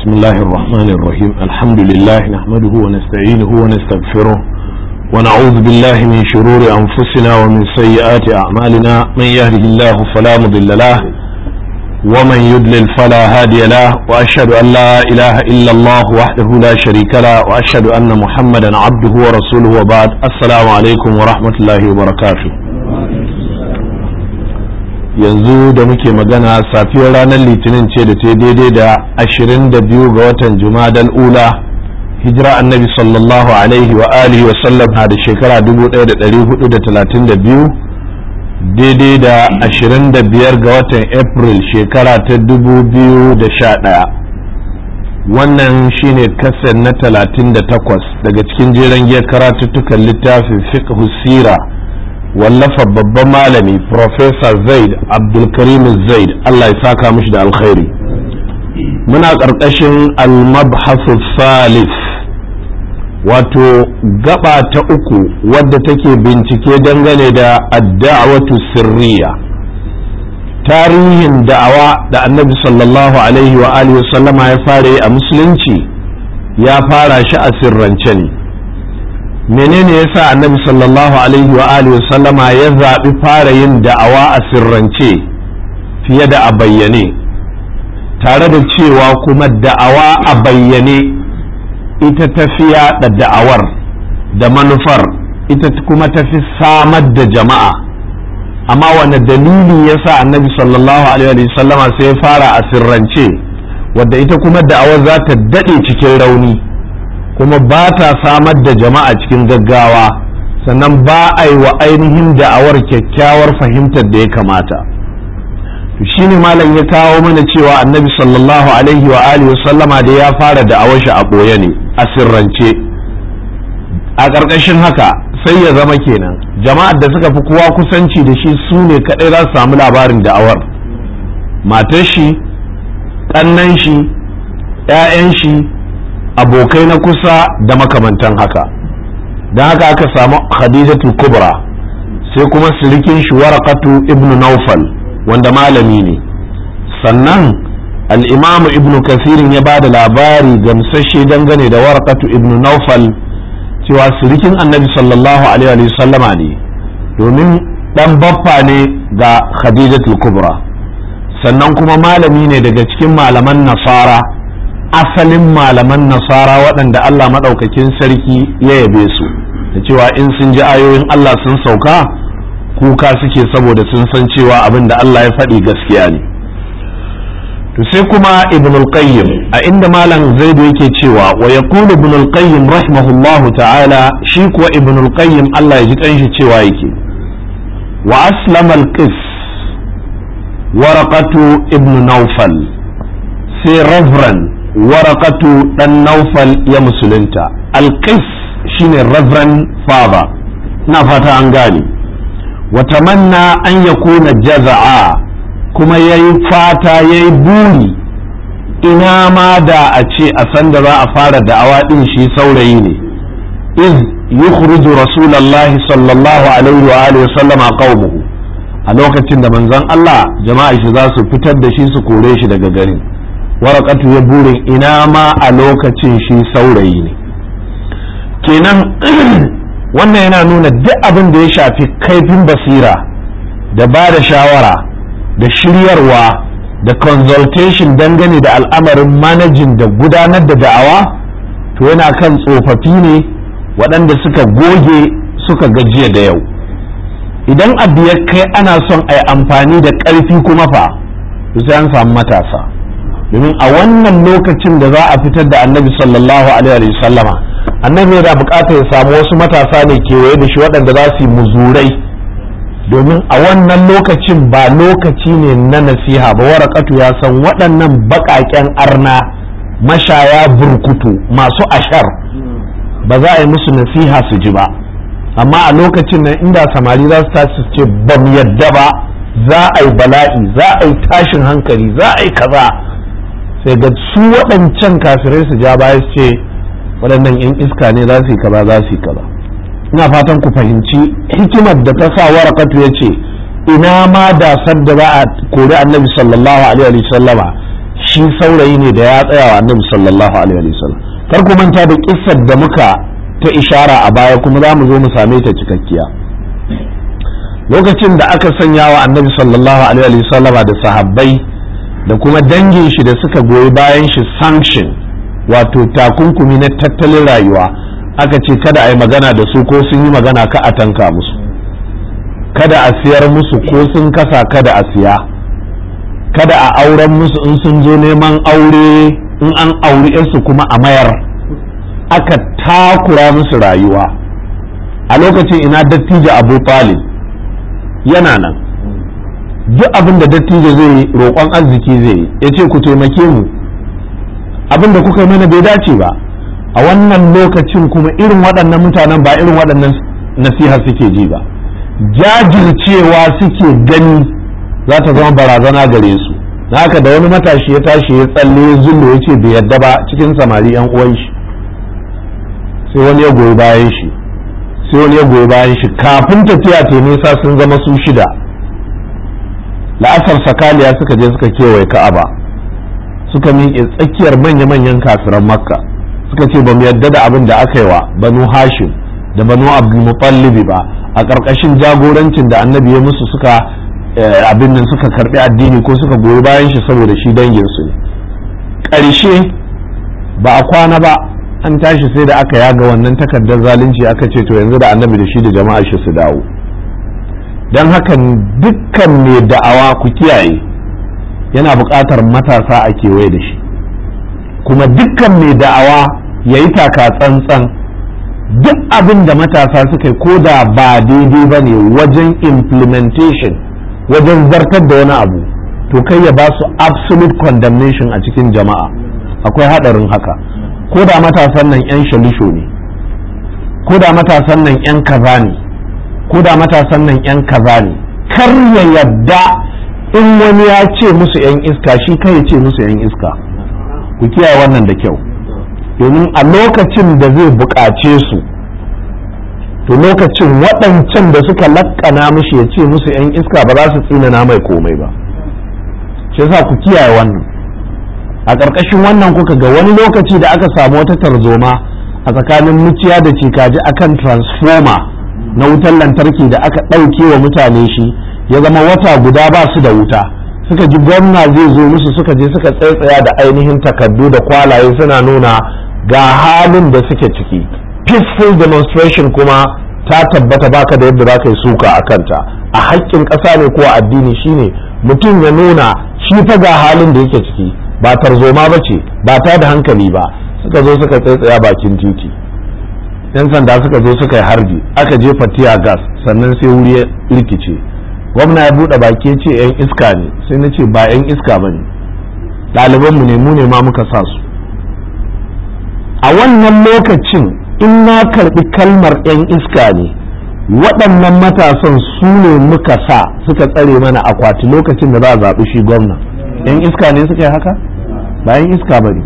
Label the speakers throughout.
Speaker 1: بسم الله الرحمن الرحيم الحمد لله نحمده ونستعينه ونستغفره ونعوذ بالله من شرور أنفسنا ومن سيئات أعمالنا من يهده الله فلا مضل له ومن يضلل فلا هادي له وأشهد أن لا إله إلا الله وحده لا شريك له وأشهد أن محمدا عبده ورسوله وبعد السلام عليكم ورحمة الله وبركاته yanzu da muke magana safiyar ranar litinin ce da ta daidai da 22 ga watan jumadal ula hijira annabi sallallahu alaihi wa alihi wa sallam na da shekara 1432 daidai da 25 ga watan april shekara ta 2011 wannan shine kasar na 38 daga cikin jeren giyar karatuttukan littafin fiqh sira wallafa babban malami Professor Zaid Abdulkarim Zaid Allah ya saka mishi da alkhairi muna ƙarƙashin al-mabhasu salis wato gaba ta uku wadda take bincike dangane da adda'awatu sirriya tarihin da'awa da annabi sallallahu alaihi wa alihi sallama ya fara yi a musulunci ya fara shi a sirrance ne menene yasa annabi sallallahu alaihi wa alihi sallama ya zaɓi fara yin da'awa a sirrance fiye da a bayyane tare da cewa kuma da'awa a bayyane ita tafiya da da'awar da manufar ita kuma tafi samar da jama'a amma wani dalili yasa annabi sallallahu alaihi wa sallama sai ya fara a sirrance wadda ita kuma da'awar za ta daɗe cikin rauni kuma ba ta samar da jama'a cikin gaggawa sannan ba a yi wa ainihin da'awar kyakkyawar fahimtar da ya kamata shi ne malam ya kawo mana cewa annabi sallallahu alaihi wa alihi sallama da ya fara da'awar shi a ɓoye ne a sirrance a ƙarƙashin haka sai ya zama kenan jama'ar da suka fi kowa kusanci da shi su ne kaɗai za su samu labarin da'awar matar shi ƙannan shi 'ya'yan shi abokai na kusa da makamantan haka don haka aka samu khadijatul kubra sai kuma sirikin shi warakatu ibn naufal wanda malami ne sannan al'imamu ibn kasirin ya ba da labari gamsashe dangane da warakatu ibn naufal cewa sirikin annabi sallallahu alaihi sallama ne domin dan baffa ne ga khadijatul kubra sannan kuma malami ne daga cikin malaman nasara asalin malaman nasara waɗanda Allah maɗaukakin sarki ya yabe su da cewa in sun ji ayoyin Allah sun sauka kuka suke saboda sun san cewa abin da Allah ya faɗi gaskiya ne to sai kuma ibn al-qayyim a inda malam zaidu yake cewa wa yaqulu ibn al-qayyim rahimahullahu ta'ala shi kuwa ibn al-qayyim Allah ya ji kanshi cewa yake wa aslama al-qis waraqatu ibn nawfal sai reverend warakatu dan naufal ya musulunta alqis shine reverend father na fata an gane watamanna an yakuna jaza'a kuma yayi fata yayi buri ina ma da a ce a san da za a fara da'awa din shi saurayi ne iz yukhruju rasulullahi sallallahu alaihi wa alihi sallama qaumuhu a lokacin da manzon Allah jama'a shi za su fitar da shi su kore shi daga garin warakatu ya burin ina ma a lokacin shi saurayi ne kenan wannan yana nuna duk abin da ya shafi kaifin basira da ba da shawara da shiryarwa da consultation dangane da al'amarin manajin da gudanar da da'awa to yana kan tsofaffi ne waɗanda suka goge suka gajiya da yau idan abu ya kai ana son a yi amfani da ƙarfi kuma fa sai an samu matasa domin a wannan lokacin da za a fitar da annabi sallallahu alaihi sallama annabi yana bukatar ya samu wasu matasa ne kewaye da shi waɗanda za su yi muzurai domin a wannan lokacin ba lokaci ne na nasiha ba warakatu ya san waɗannan baƙaƙen arna mashaya burkutu masu ashar ba za a yi musu nasiha su ji ba amma a lokacin nan inda samari za su tashi su ce ba mu yadda ba za a yi bala'i za a yi tashin hankali za a yi kaza sai ga su waɗancan kafirai su ja baya su ce waɗannan 'yan iska ne za su yi kaza za su yi kaza ina fatan ku fahimci hikimar da ta sa warakatu ya ce ina ma da sadda za a kori annabi sallallahu alaihi wa sallama shi saurayi ne da ya tsaya wa annabi sallallahu alaihi wasallam kar ku manta da kissar da muka ta ishara a baya kuma za mu zo mu same ta cikakkiya lokacin da aka sanya wa annabi sallallahu alaihi wasallama da sahabbai da kuma dangin shi da suka goyi bayan shi sanction wato takunkumi na tattalin rayuwa aka ce kada a yi magana da su ko sun yi magana ka a tanka musu kada a siyar musu ko sun kasa kada a siya kada a auren musu in sun zo neman aure in an auri su kuma a mayar aka takura musu rayuwa a lokacin ina dattijo abu talib yana nan duk abin da dattijo zai yi roƙon arziki zai yi ya ce ku taimake mu abin da kuka yi mana bai dace ba a wannan lokacin kuma irin waɗannan mutanen ba irin waɗannan nasiha suke ji ba jajircewa suke gani za ta zama barazana gare su na haka da wani matashi ya tashi ya tsalle ya zullo ya ce bai yadda ba cikin samari yan uwan shi sai wani ya goyi bayan shi sai wani ya goyi bayan shi kafin tafiya ta nisa sun zama su shida la'asar sakaliya suka je suka kewaye ka'aba suka miƙe tsakiyar manya-manyan kafiran makka suka ce ba mu yadda da abin da aka yi wa banu hashim da banu abdulmutallibi ba a ƙarƙashin jagorancin da annabi ya musu suka abin nan suka karɓi addini ko suka goyi bayan shi saboda shi danginsu ne ƙarshe ba a kwana ba an tashi sai da aka yaga wannan takardar zalunci aka ce to yanzu da annabi da shi da jama'a shi su dawo don haka dukkan mai da'awa ku kiyaye yana buƙatar matasa a kewaye da shi kuma dukkan mai da'awa ya yi taka tsantsan duk abin da matasa suka yi ko da ba daidai ba ne wajen implementation wajen zartar da wani abu to kai ya ba su absolute condemnation a cikin jama'a akwai haɗarin haka ko da matasan nan 'yan shalisho ne ko da matasan nan 'yan kaza ne ko da matasan nan 'yan kaza ne kar ya yadda in wani ya ce musu 'yan iska shi kai ya ce musu 'yan iska ku kiyaye wannan da kyau domin a lokacin da zai buƙace su to lokacin waɗancan da suka lakkana mishi ya ce musu 'yan iska ba za su tsinana mai komai ba shi yasa ku kiyaye wannan a ƙarƙashin wannan kuka ga wani lokaci da aka samu wata tarzoma a tsakanin muciya da cikaji akan transformer na wutar lantarki da aka ɗauke wa mutane shi ya zama wata guda ba su da wuta suka ji gwamna zai zo musu suka je suka tsaitsaya da ainihin takardu da kwalaye suna nuna ga halin da suke ciki peaceful demonstration kuma ta tabbata baka da yadda za ka yi suka a kanta a haƙƙin ƙasa ne ko addini shine mutum ya nuna shi fa ga halin da yake ciki ba tarzoma ba ce ba ta da hankali ba suka zo suka tsaitsaya bakin titi yan sanda suka zo suka yi harbi aka jefa tiya gas sannan sai wuri ya rikice gwamna ya buɗe baki ce yan iska ne sai na ce ba yan iska ba ne ɗalibanmu ne mu ne ma muka sa su a wannan lokacin in na karɓi kalmar yan iska ne waɗannan matasan su ne muka sa suka tsare mana akwati lokacin da za a zaɓi shi gwamna yan iska ne suka yi haka ba yan iska ba ne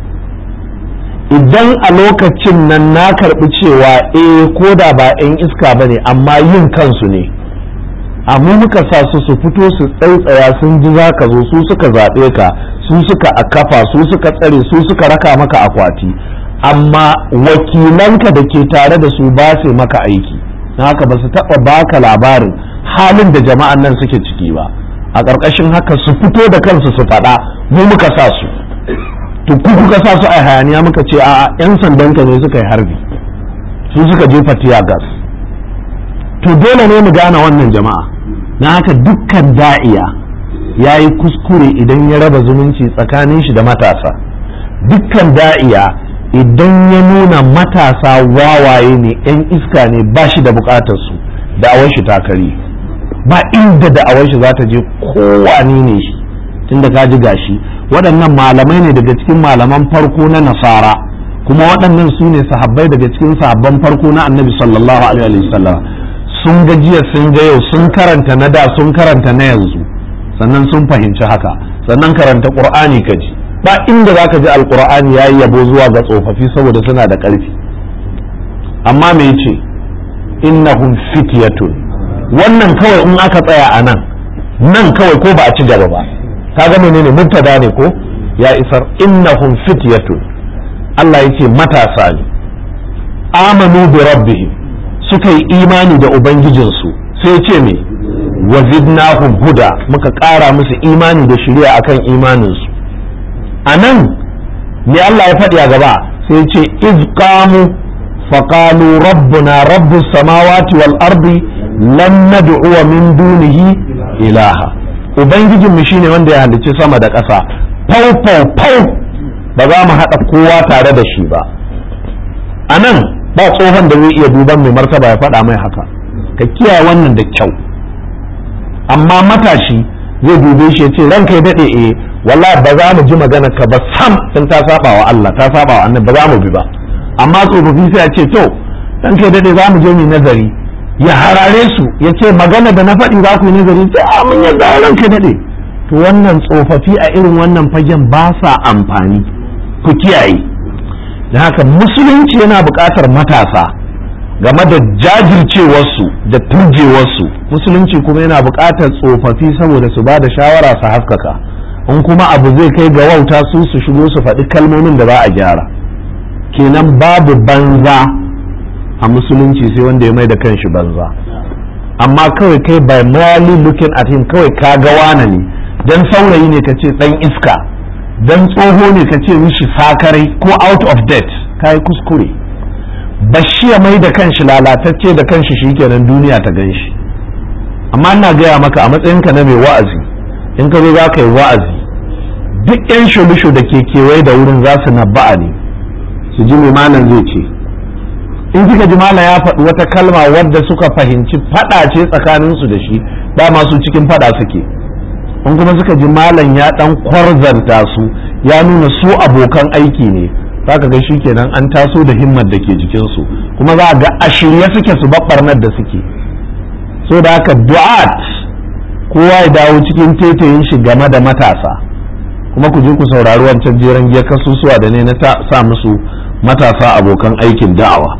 Speaker 1: idan a lokacin nan na karɓi cewa eh ko da ba yan iska ba ne amma yin kansu ne amma muka sa su su fito su tsaitsaya sun ji za ka zo su suka zaɓe ka su suka akafa su suka tsare su suka raka maka akwati amma wakilanka da ke tare da su ba su maka aiki na haka ba su taɓa baka labarin halin da jama'an nan suke ciki ba a ƙarƙashin haka su fito da kansu su faɗa mu muka sa su to ku kuka sa su a hayaniya muka ce a 'yan sandanka ne suka yi harbi su suka jefa tiya gas to dole ne mu gane wannan jama'a na haka dukkan da'iya ya yi kuskure idan ya raba zumunci tsakanin shi da matasa dukkan da'iya idan ya nuna matasa wawaye ne 'yan iska ne ba shi da bukatarsu da'awar shi takari ba inda da'awar shi za ta je kowani ne shi tunda ka ji gashi waɗannan malamai ne daga cikin malaman farko na nasara kuma waɗannan su ne sahabbai daga cikin sahabban farko na annabi sallallahu alaihi wasallam sun ga jiya sun ga yau sun karanta na da sun karanta na yanzu sannan sun fahimci haka sannan karanta qur'ani ka ji ba inda zaka ji alqur'ani yayi yabo zuwa ga tsofaffi saboda suna da ƙarfi amma me yace innahum fityatun wannan kawai in aka tsaya a nan nan kawai ko ba a ci gaba ba kaga menene mubtada ne ko ya isar innahum fityatun Allah ya ce matasa ne amanu bi rabbihim suka yi imani da ubangijinsu sai ce me wazidnahum huda muka ƙara musu imani da shari'a akan imaninsu a nan me Allah ya faɗi a gaba sai ce iz qamu faqalu rabbuna rabbus samawati wal ardi lan nad'u min dunihi ilaha ubangijin mu shine wanda ya halicci sama da ƙasa fau fau fau ba za mu haɗa kowa tare da shi ba a nan ba tsohon da zai iya duban mai martaba ya faɗa mai haka ka kiyaye wannan da kyau amma matashi zai dube shi ya ce ranka ya daɗe eh wallahi ba za mu ji magana ka ba sam in ta saba wa Allah ta saba wa annabi ba za mu bi ba amma tsofaffi sai a ce to ranka ya daɗe za mu je mu nazari ya harare su ya ce magana da na faɗi za ku yi nazari sai a mun yadda ranka ya daɗe to wannan tsofaffi a irin wannan fagen ba sa amfani ku kiyaye da haka musulunci yana buƙatar matasa game da jajircewarsu da turjewarsu musulunci kuma yana buƙatar tsofaffi saboda su ba da shawara su haskaka in kuma abu zai kai ga wauta su su shigo su faɗi kalmomin da za a gyara kenan babu banza a musulunci sai wanda ya mai da kanshi banza amma kawai kai by merely looking at him kawai ka ga wane ne dan saurayi ne ka ce dan iska dan tsoho ne ka ce mishi sakarai ko out of date ka yi kuskure bashi ya mai da kanshi lalatacce da kanshi shikenan duniya ta gan shi amma ina gaya maka a matsayinka na mai wa'azi in ka zo za ka yi wa'azi duk yan shulushu da ke kewaye da wurin za su naba'a ne su ji mai malam zai ce in kika ji malam ya faɗi wata kalma wadda suka fahimci faɗa ce tsakaninsu da shi dama su cikin faɗa suke in kuma suka ji malam ya ɗan kwarzanta su ya nuna su abokan aiki ne za ka ga shi kenan an taso da himmar da ke jikinsu kuma za a ga a shirye suke su babbarnar da suke so da haka du'at kowa ya dawo cikin tetayin shi game da matasa kuma ku je ku saurari wancan jeren giya kasusuwa da ne na sa musu matasa abokan aikin da'awa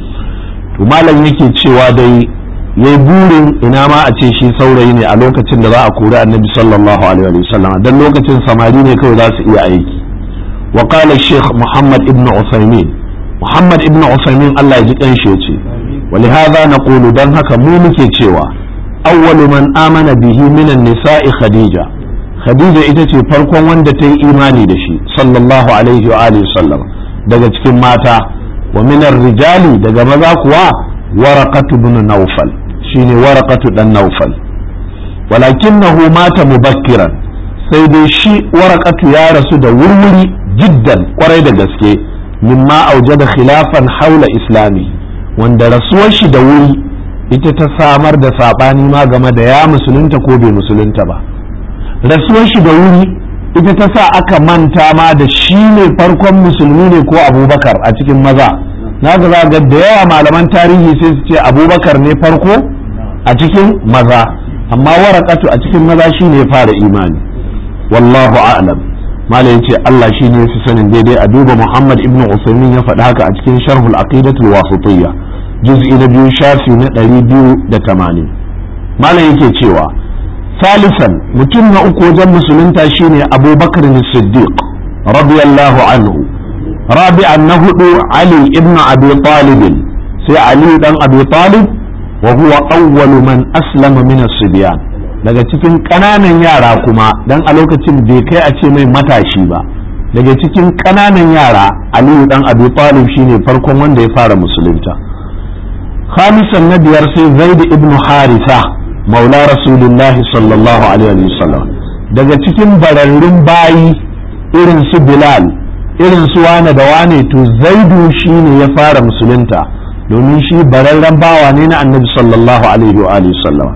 Speaker 1: to malam yake cewa dai yayi burin ina ma a ce shi saurayi ne a lokacin da za a kori annabi sallallahu alaihi wasallam dan lokacin samari ne kawai za su iya aiki wa qala shaykh muhammad ibn usaymin muhammad ibn usaymin Allah ya ji kanshi yace ولهذا نقول dan haka mu muke cewa awwalu man amana bihi minan nisa'i khadija khadija ita ce farkon wanda ta yi imani da shi sallallahu alaihi wa alihi sallam daga cikin mata wa minar rijali daga maza kuwa waraqatu ibn nawfal shine waraqatu dan nawfal walakinahu mata mubakkiran sai dai shi waraqatu ya rasu da wurwuri jiddan kwarai da gaske mimma aujada khilafan haula islami wanda rasuwar shi da wuri ita ta samar da saɓani ma game da ya musulunta ko bai musulunta ba rasuwar shi da wuri ita ta sa aka manta ma da shi ne farkon musulmi ne ko abubakar a cikin maza na ga za ga da yawa malaman tarihi sai su ce abubakar ne farko a cikin maza amma warakatu a cikin maza shi ne fara imani wallahu a'lam malam yace Allah shi ne su sanin daidai a duba Muhammad ibn Usaimin ya faɗi haka a cikin sharhul aqidatul wasitiyya juz'i na biyu shafi na ɗari biyu da tamanin malam yake cewa salisan mutum na uku wajen musulunta shine abubakar siddiq radiyallahu anhu rabi'an na hudu ali ibn abi talib sai ali dan abi talib wa huwa awwalu man aslama min as-sibyan daga cikin ƙananan yara kuma dan a lokacin bai kai a ce mai matashi ba daga cikin ƙananan yara aliyu dan abi talib shine farkon wanda ya fara musulunta khamisan na biyar sai zaid ibn haritha maula rasulullah sallallahu alaihi wasallam daga cikin bararrun bayi irin su bilal irin su wane da wane to zaidu shine ya fara musulunta domin shi bararren bawa ne na annabi sallallahu alaihi wa alihi sallam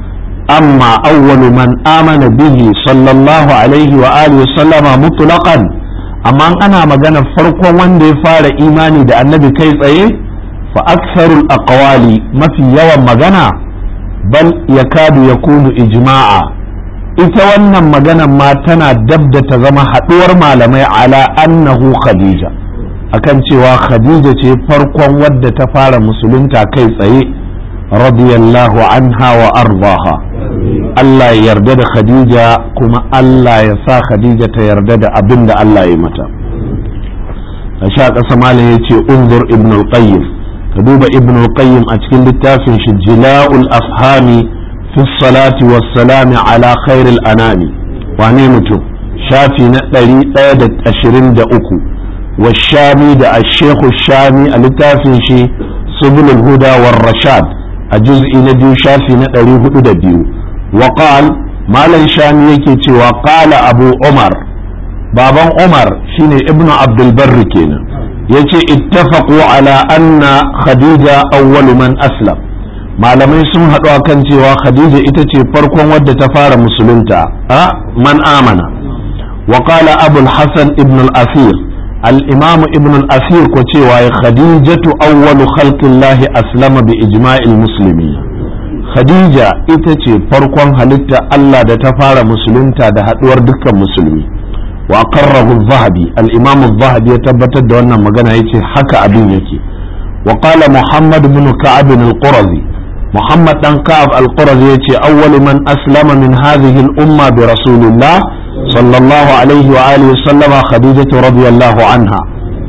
Speaker 1: amma awwalu man amana bihi sallallahu alaihi wa alihi sallama mutlaqan amma ana magana farkon wanda ya fara imani da annabi kai tsaye fa aktharul aqwali mafi yawan magana bal yakadu yakunu ijma'a ita wannan maganan ma tana dab da ta zama haɗuwar malamai ala annahu khadija akan cewa khadija ce farkon wadda ta fara musulunta kai tsaye radiyallahu anha wa ardaha Allah ya yarda da Khadija kuma Allah ya sa Khadija ta yarda da abin da Allah ya mata a sha ƙasa malam ya ce unzur ibn al-qayyim ka duba ibn al-qayyim a cikin littafin shi jila'ul afhami fi salati was salami ala khairil anami wane mutum shafi na ɗari ɗaya da ashirin da uku والشامي da الشيخ الشامي a littafin shi سبل الهدى والرشاد الجزء نبي شافي نقري هدى بيو وقال مالا شامي يكي وقال أبو عمر بابا عمر شيني ابن عبد البر كينا يكي اتفقوا على أن خديجة أول من أسلم malamai sun haɗu a kan cewa khadija ita ce farkon wadda ta fara musulunta a man amana wa qala abul hasan ibn al-asir الإمام ابن الأثير كتوى خديجة أول خلق الله أسلم بإجماع المسلمين خديجة إتتي فرقون هلتا ألا دتفار مسلمتا ده هدور دكا مسلمي وأقره الذهبي الإمام الذهبي يتبتد دوانا مغانا يتي حكى أبين يتي وقال محمد بن كعب القرظي محمد بن كعب القرظي يتي أول من أسلم من هذه الأمة برسول الله صلى الله عليه وآله وسلم خديجة رضي الله عنها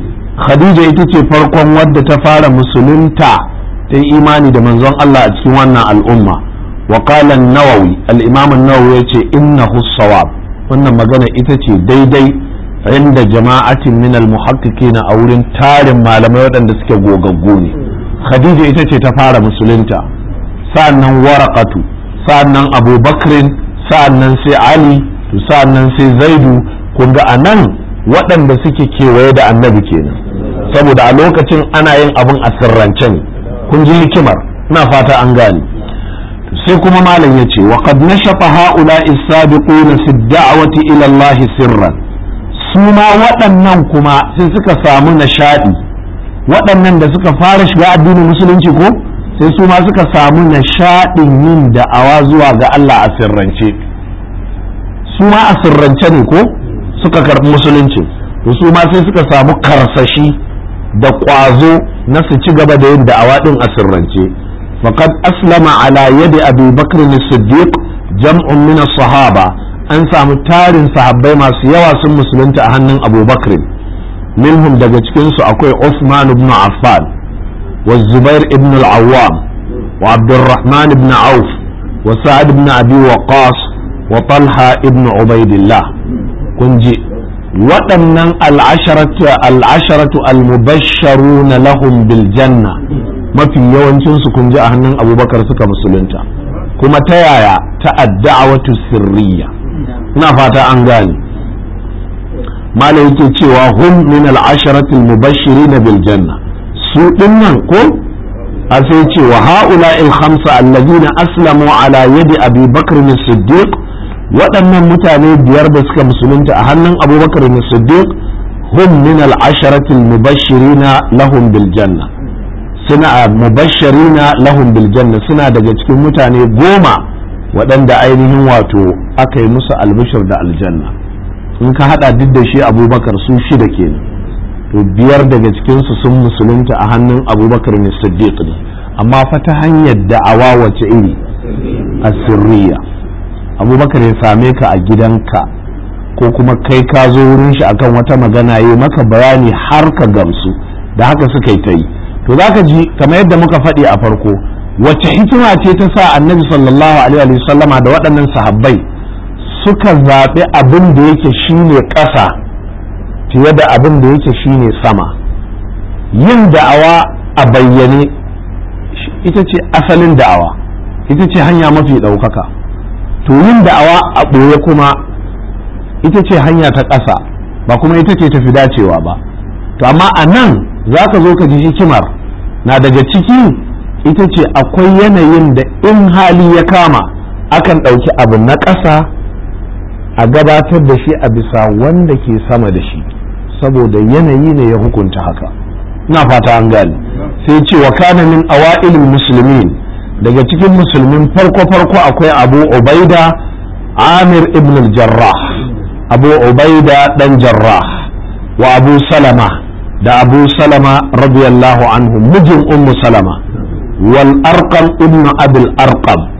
Speaker 1: خديجة ita farkon wadda ta fara musulunta ta yi imani da manzon Allah a cikin wannan al'umma wa qala an-nawawi al-imam an-nawawi yace innahu sawab wannan magana ita ce daidai inda jama'atin min al-muhaqqiqina a wurin tarin malamai waɗanda suke gogaggu ne khadija ita ce ta fara musulunta sa'annan waraqatu sa'annan abubakrin sa'annan sai ali to sa'annan sai zaidu kun ga a nan waɗanda suke kewaye da annabi kenan saboda a lokacin ana yin abin a sirrance ne kun ji hikimar ina fata an gane sai kuma malam ya ce wa qad nashafa haula as-sabiquna fi da'wati ila Allah sirran su ma waɗannan kuma sai suka samu nishadi waɗannan da suka fara shiga addinin musulunci ko sai su ma suka samu nishadin yin da'awa zuwa ga Allah a sirrance su ma a sirrance ne ko suka karɓi musulunci to su ma sai suka samu karsashi da ƙwazo na su ci gaba da yin da'awa ɗin a sirrance faqad aslama ala yadi abi bakr as-siddiq jam'un min sahaba an samu tarin sahabbai masu yawa sun musulunta a hannun abu bakr minhum daga cikin su akwai Uthman ibn Affan wa Zubair ibn al-Awwam wa Abdurrahman ibn Auf wa Sa'ad ibn Abi Waqqas wa talha ibn ubaidillah kun ji waɗannan al'asharatu al'asharatu al-mubashsharuna lahum bil janna mafi yawancin su kun ji a hannun abubakar suka musulunta kuma ta yaya ta adda'awatu sirriya ina fata an gane malai yake cewa hum min al'asharatu al-mubashshirina bil janna su dinnan ko a sai ce wa ha'ula il khamsa allazina aslamu ala yadi abi bakr as-siddiq waɗannan mutane biyar da suka musulunta a hannun abubakar na siddiq hum min al'asharatil mubashirina lahum bil janna suna mubashirina lahum bil janna suna daga cikin mutane goma waɗanda ainihin wato aka yi musu albishir da aljanna in ka hada duk da shi abubakar su shida kenan to biyar daga cikinsu sun musulunta a hannun abubakar ne siddiq ne amma fa ta hanyar da'awa wace iri asirriya abubakar ya same ka a gidanka ko kuma kai ka zo wurin shi akan wata magana yi maka bayani har ka gamsu da haka suka yi ta yi to za ka ji kamar yadda muka faɗi a farko wacce hikima ce ta sa annabi sallallahu alaihi wasallama da waɗannan sahabbai suka zaɓi abin da yake shine ƙasa fiye da abin da yake shine sama yin da'awa a bayyane ita ce asalin da'awa ita ce hanya mafi ɗaukaka to yin da'awa a ɓoye kuma ita ce hanya ta ƙasa ba kuma ita ce tafi dacewa ba to amma a nan za ka zo ka ji hikimar na daga ciki ita ce akwai yanayin da in hali ya kama akan ɗauki abu na ƙasa a gabatar da shi a bisa wanda ke sama da shi saboda yanayi ne ya hukunta haka ina fata an gane sai ce wa kana min awa'ilil muslimin daga cikin musulmin farko-farko akwai abu ubaida amir ibn jarrah abu ubaida dan jarrah wa abu salama da abu salama radiyallahu anhu mijin ummu salama wal arqam ibn abil arqam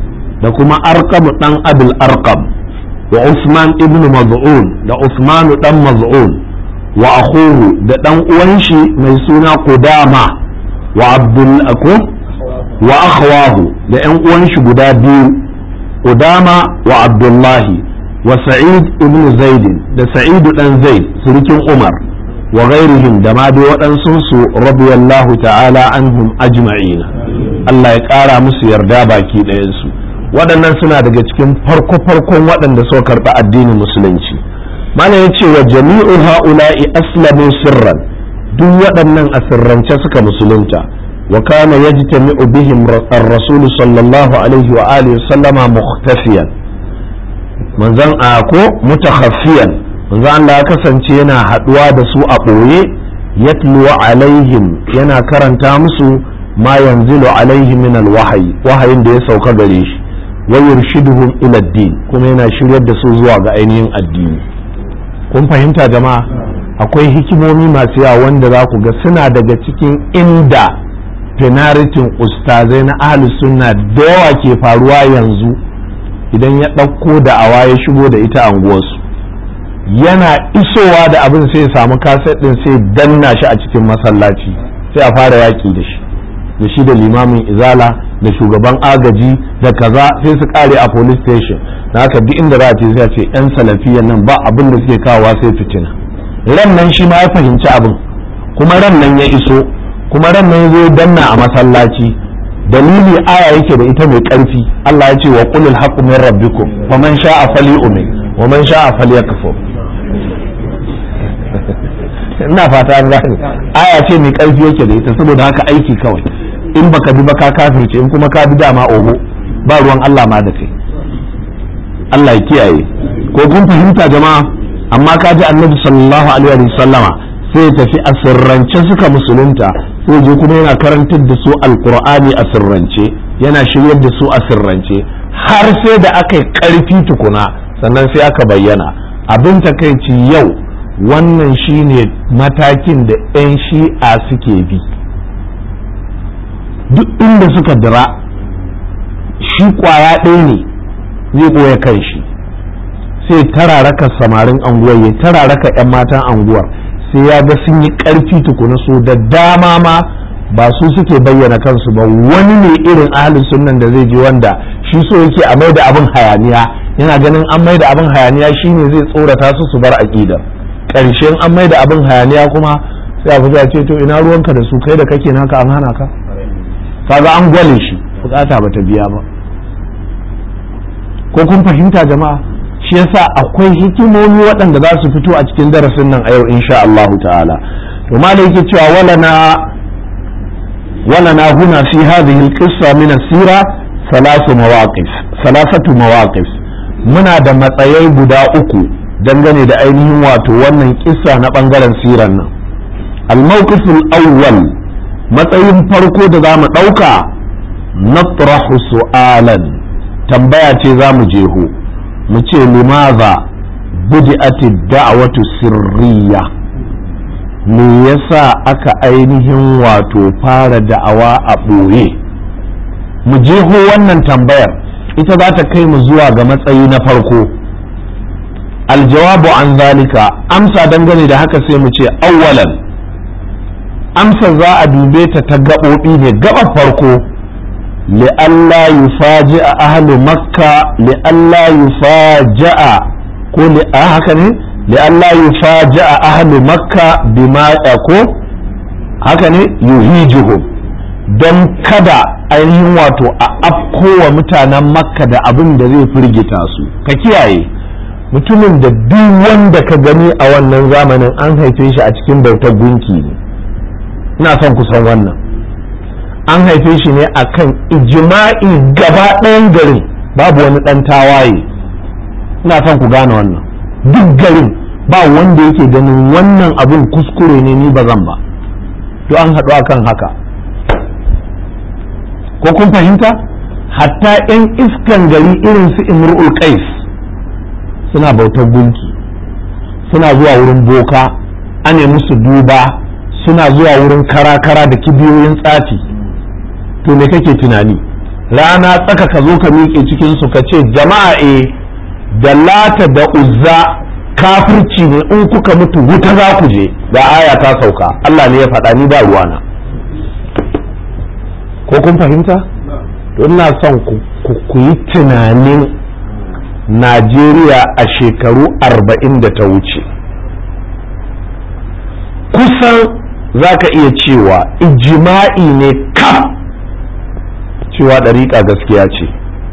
Speaker 1: da kuma arqam dan abul arqam wa usman ibnu maz'un da usman dan maz'un wa akhuhu da dan uwan shi mai suna qudama wa abdul ako wa akhwahu da yan uwan shi guda biyu qudama wa abdullahi wa sa'id ibnu zaid da sa'id dan zaid surukin umar wa ghairihim da ma dai waɗansu su radiyallahu ta'ala anhum ajma'ina Allah ya ƙara musu yarda baki ɗayansu waɗannan suna daga cikin farko-farkon waɗanda suka karɓi addinin musulunci mana ya ce wa jami'u ha'ula'i aslamu sirran duk waɗannan a sirrance suka musulunta wa kana yajtami'u bihim ar-rasul sallallahu alaihi wa alihi sallama mukhtafiyan manzon a ko mutakhaffiyan manzon Allah ya kasance yana haɗuwa da su a ɓoye yatlu alaihim yana karanta musu ma yanzilu alaihi min alwahyi wahayin da ya sauka gare shi wa yurshiduhum ila din kuma yana shiryar da su zuwa ga ainihin addini kun fahimta jama'a akwai hikimomi masu yawa wanda za ku ga suna daga cikin inda fenaritin ustazai na ahli sunna da yawa ke faruwa yanzu idan ya ɗauko da awa ya shigo da ita anguwarsu yana isowa da abin sai ya samu kaset ɗin sai danna shi a cikin masallaci sai a fara yaƙi da shi da shi da limamin izala da shugaban agaji da kaza sai su kare a police station da haka duk inda za a ce sai a ce yan salafiyan nan ba abin da suke kawowa sai fitina ran nan shi ma ya fahimci abin kuma ran nan ya iso kuma ran nan ya zo danna a masallaci dalili aya yake da ita mai karfi Allah ya ce wa qulil haqqu min rabbikum wa man sha'a falyu'min wa man sha'a falyakfur ina fata an gane aya ce mai karfi yake da ita saboda haka aiki kawai in baka bi ba ka kafirce in kuma ka bi dama oho ba ruwan Allah ma da kai Allah ya kiyaye ko kun fahimta jama'a amma ka ji annabi sallallahu alaihi wa sallama sai ya tafi a sirrance suka musulunta sai je kuma yana karantar da su alqur'ani a sirrance yana shiryar da su a sirrance har sai da aka yi karfi tukuna sannan sai aka bayyana abin takaici yau wannan shine matakin da 'yan shi'a suke bi duk inda suka dira shi kwaya ɗaya ne zai ɓoye kan shi sai tararaka samarin anguwar ya tararaka 'yan matan anguwar sai ya ga sun yi ƙarfi tukuna so da dama ma ba su suke bayyana kansu ba wani ne irin ahalin sunnan da zai je wanda shi so yake a mai da abin hayaniya yana ganin an mai da abin hayaniya shine zai tsorata su su bar aƙidar ƙarshen an mai da abin hayaniya kuma sai a fita ce to ina ruwanka da su kai da kake naka an hana ka kaga an gwale shi bukata bata biya ba ko kun fahimta jama'a shi yasa akwai hikimomi waɗanda za su fito a cikin darasin nan a yau insha Allah ta'ala to malai yake cewa wala na wala na huna fi hadhihi al-qissa min as-sira thalath mawaqif thalathatu mawaqif muna da matsayai guda uku dangane da ainihin wato wannan kissa na bangaren siran nan al-mawqif al-awwal matsayin farko da za mu ɗauka natrahu su'alan tambaya ce za mu jeho mu ce limaza budi'ati da'watu sirriya me yasa aka ainihin wato fara da'awa a ɓoye mu jeho wannan tambayar ita za ta kai mu zuwa ga matsayi na farko aljawabu an zalika amsa dangane da haka sai mu ce awwalan amsa za a dube ta ta gaɓoɓi ne gaɓar farko li'alla yufaji a ahlu makka li'alla yufaja'a ko haka ne li'alla yufaja'a ahlu makka bima ko haka ne yuhijuhum don kada ainihin wato a afkowa mutanen makka da abin da zai firgita su ka kiyaye mutumin da duk wanda ka gani a wannan zamanin an haife shi a cikin bautar gunki ne ina son ku san wannan an haife shi ne akan ijima'i gaba ɗayan garin babu wani ɗan tawaye ina son ku gane wannan duk garin ba wanda yake ganin wannan abin kuskure ne ni ba zan ba to an haɗu akan haka ko kun fahimta hatta 'yan iskan gari irin su imru'ul qais suna bautar gunki suna zuwa wurin boka ane musu duba suna zuwa wurin kara-kara da kibiyoyin tsafi to me kake tunani rana tsaka ka zo ka miƙe cikinsu ka ce jama'a e da lata da uzza kafirci ne in kuka mutu wuta za ku je ga aya ta sauka Allah ne ya faɗa ni ba ruwana ko kun fahimta to ina son ku yi tunanin Najeriya a shekaru arba'in da ta wuce kusan za ka iya cewa ijima'i ne kaf cewa ɗariƙa gaskiya ce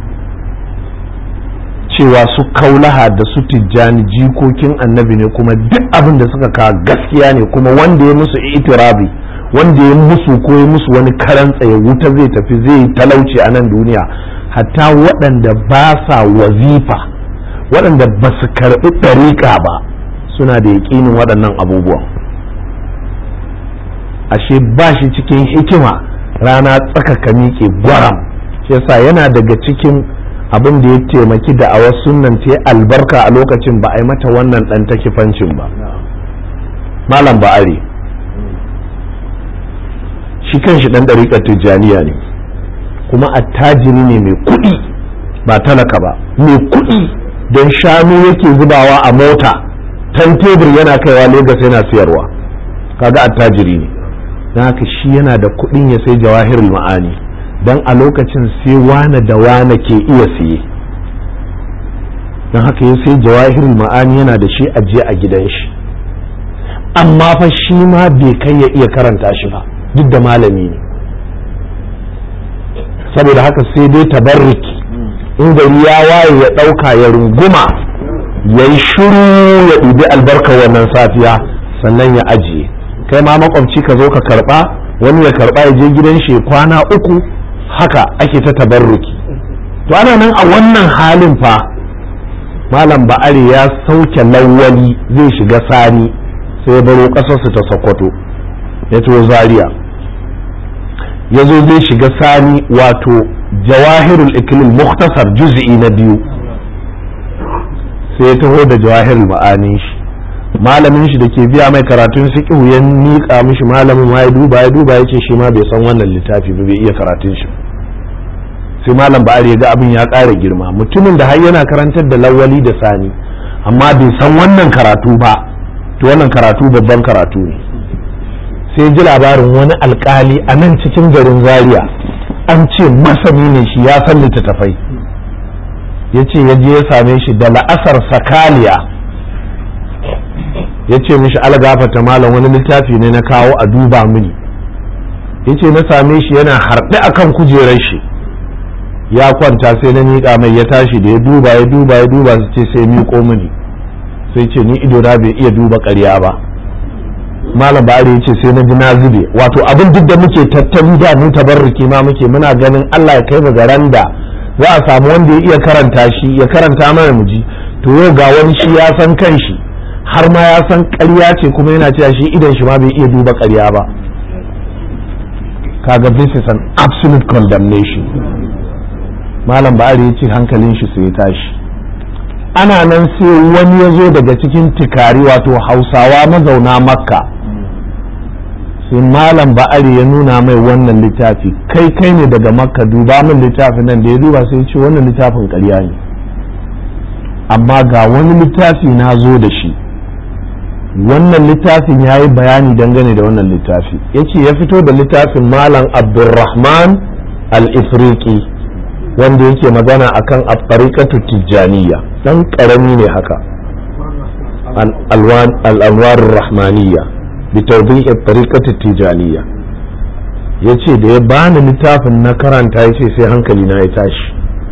Speaker 1: cewa su kaulaha da su tijjani jikokin annabi ne kuma duk abin da suka kawo gaskiya ne kuma wanda ya musu itirabi wanda ya musu ko ya musu wani karan tsaye wuta zai tafi zai talauci a nan duniya hatta waɗanda ba sa wazifa waɗanda ba su karɓi ɗariƙa ba suna da yaƙinin waɗannan abubuwan ashe ba shi cikin hikima rana tsaka ka miƙe gwaram shi yasa yana daga cikin abin da ya taimaki da a wasu nan ta albarka a lokacin ba a yi mata wannan ɗan takifancin ba malam ba'ari shi kan shi ɗan ɗariƙar tijjaniya ne kuma attajiri ne mai kuɗi ba talaka ba mai kuɗi don shanu yake zubawa a mota tan tebur yana kaiwa Legas yana siyarwa kaga attajiri ne don haka shi yana da kuɗin ya sai jawahirul ma'ani don a lokacin sai wane da wane ke iya siye don haka ya sai jawahirul ma'ani yana da shi ajiye a gidan shi amma fa shi ma bai kai ya iya karanta shi ba duk da malami ne saboda haka sai dai tabarruki in gari ya waye ya ɗauka ya runguma ya yi shiru ya ɗibi albarkar wannan safiya sannan ya ajiye kai ma makwabci ka zo ka karɓa wani ya karɓa ya je gidan shi kwana uku haka ake ta tabarruki to ana nan a wannan halin fa malam ba'ari ya sauke lawali zai shiga sani sai ya baro ƙasarsu ta sokoto ya to zaria ya zo zai shiga sani wato jawahirul ikilil muktasar juz'i na biyu sai ya taho da jawahirul ma'anin shi malamin shi da ke biya mai karatun fiqhu ya miƙa mishi malamin ma ya duba ya duba ya ce shi ma bai san wannan littafi ba bai iya karatun shi sai malam ba'ar ya ga abin ya ƙara girma mutumin da har yana karantar da lawali da sani amma bai san wannan karatu ba to wannan karatu babban karatu ne sai ji labarin wani alkali a nan cikin garin zaria an ce masani ne shi ya san littattafai ya ce ya je ya same shi da la'asar sakaliya ya ce mishi algafata malam wani littafi ne na kawo a duba mini ya ce na same shi yana harɗe akan kujerar shi ya kwanta sai na miƙa mai ya tashi da ya duba ya duba ya duba su ce sai miƙo mini sai ce ni ido na bai iya duba ƙarya ba malam bari ya ce sai na ji na zube wato abin duk da muke tattali da mu tabarruki ma muke muna ganin Allah ya kai mu garan da za a samu wanda ya iya karanta shi ya karanta mana mu ji to yau ga wani shi ya san kanshi har ma ya san ƙarya ce kuma yana cewa shi idan shi ma bai iya duba ƙarya ba kaga this is an absolute condemnation malam ba'ari ya ce hankalin shi sai ya tashi ana nan sai wani ya zo daga cikin tikari wato hausawa mazauna makka sai malam ba'ari ya nuna mai wannan littafi kai kai ne daga makka duba min littafin nan da ya duba sai ya ce wannan littafin ƙarya ne amma ga wani littafi na zo da shi wannan littafin ya yi bayani dangane da wannan littafi ya ce ya fito da littafin malam abdulrahman al-ifriqi wanda yake magana akan at-tariqatu tijaniya dan karami ne haka al-anwar rahmaniyya bi tawdih at-tariqatu tijaniya yace da ya bani littafin na karanta yace sai hankali na ya tashi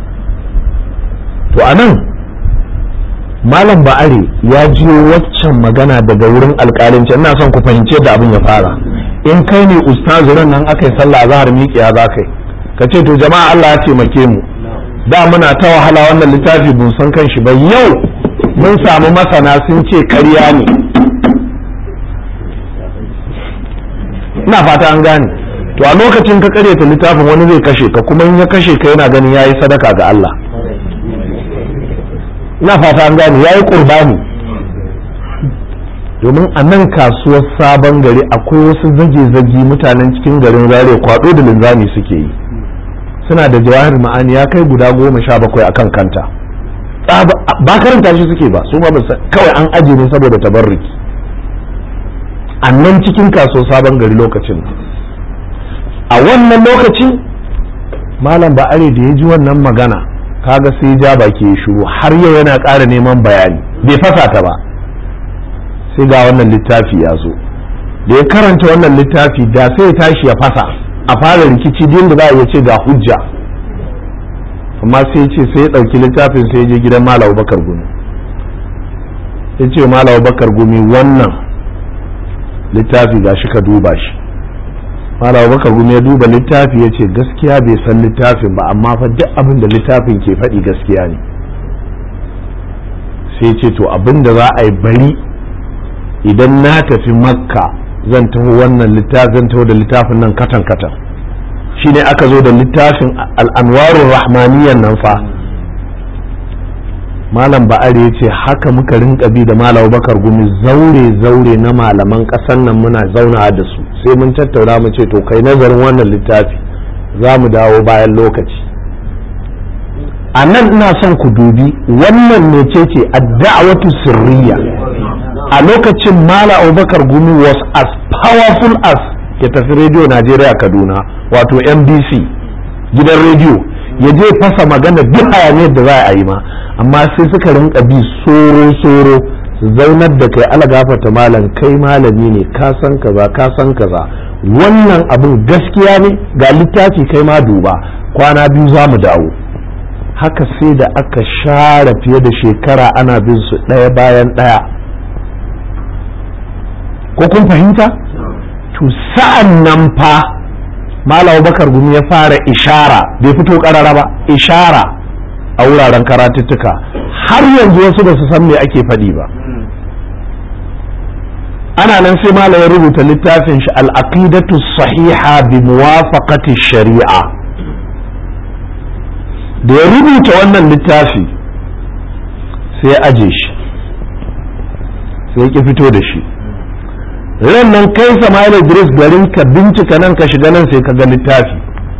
Speaker 1: to anan malam ba'are ya jiyo waccan magana daga wurin alƙalinci ina son ku fahimce da abin ya fara in kai ne ustazu nan aka yi sallah zahar miƙiya za kai ka ce to jama'a Allah ya taimake mu da muna ta wahala wannan littafi bun san kan shi ba yau mun samu masana sun ce karya ne ina fata an gane to a lokacin ka karyata littafin wani zai kashe ka kuma in ya kashe ka yana ganin yayi sadaka ga Allah ina fata an gane yayi qurbani domin a nan kasuwar sabon gari akwai wasu zage-zage mutanen cikin garin zare kwado da linzami suke yi suna da jawahir ma'ani ya kai guda goma sha bakwai akan kanta ba karanta shi suke ba su ma ba kawai an aje ne saboda tabarruki a nan cikin kaso sabon gari lokacin a wannan lokacin malam ba'are da ya ji wannan magana kaga sai ja baki ya shiru har yau yana ƙara neman bayani bai fasa ta ba sai ga wannan littafi ya zo da ya karanta wannan littafi da sai ya tashi ya fasa a fara rikici din da za a iya ce ga hujja amma sai ce sai ya ɗauki littafin sai ya je gidan malam bakar gumi ya ce malam bakar gumi wannan littafi ga shi ka duba shi malam bakar gumi ya duba littafi ya ce gaskiya bai san littafin ba amma fa duk abin da littafin ke faɗi gaskiya ne sai ce to abin da za a yi bari idan na tafi makka zan taho wannan littafin zan taho da littafin nan katan katan shine aka zo da littafin al'anwarun rahmaniyan nan fa malam ba'ari ya ce haka muka rinka bi da malam bakar gumi zaure zaure na malaman ƙasan nan muna zauna da su sai mun tattauna mu ce to kai nazarin wannan littafi za mu dawo bayan lokaci a nan ina son ku dubi wannan mecece adda'awatu sirriya a lokacin mala abubakar gumi was as powerful as ya tafi rediyo najeriya kaduna wato nbc gidan rediyo ya je fasa magana duk hayaniyar da za a yi ma amma sai suka rinka bi soro-soro su zaunar da kai ala gafata malam kai malami ne ka san kaza ka san kaza wannan abin gaskiya ne ga littafi kai ma duba kwana biyu za mu dawo haka sai da aka share fiye da shekara ana bin su ɗaya bayan ɗaya ko kun fahimta to sa'an nan fa malam bakar gumi ya fara ishara bai fito karara ba ishara a wuraren karatuttuka har yanzu wasu ba su san me ake faɗi ba ana nan sai malam ya rubuta littafin shi al-aqidatu sahiha bi muwafaqati shari'a da ya rubuta wannan littafi sai ya aje shi sai ya ki fito da shi ran nan kai Sama'il Idris garin ka bincika nan ka shiga nan sai ka ga littafi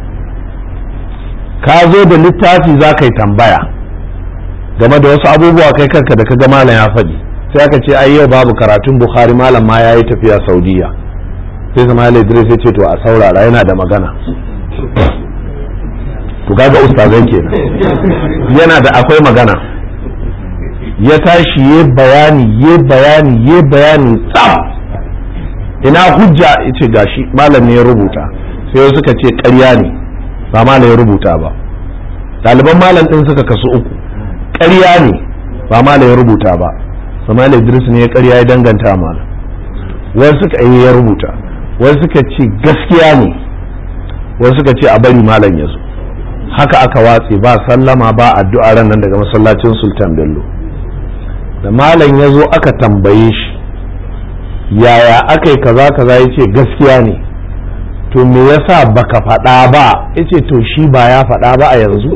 Speaker 1: ka zo da littafi za ka yi tambaya game da wasu abubuwa kai kanka da ka ga malam ya faɗi sai aka ce ai yau babu karatun Bukhari malam ma ya yi tafiya Saudiya sai Sama'il Idris ya ce to a saurara yana da magana to kaga ustazai kenan yana da akwai magana ya tashi ya bayani ya bayani ya bayani tsam ina hujja ce gashi malam ne ya rubuta sai suka ce ƙarya ne ba malam ya rubuta ba ɗaliban malam ɗin suka kasu uku ƙarya ne ba malam ya rubuta ba samal idris ne ya ƙarya ya danganta malam wani suka yi ya rubuta wani suka ce gaskiya ne wani suka ce a bari malam ya zo haka aka watse ba sallama ba addu'a ran nan daga masallacin sultan bello da malam ya zo aka tambaye shi yaya aka yi kaza kaza ya ce gaskiya ne to me yasa baka faɗa ba ya ce to shi ba ya faɗa ba a yanzu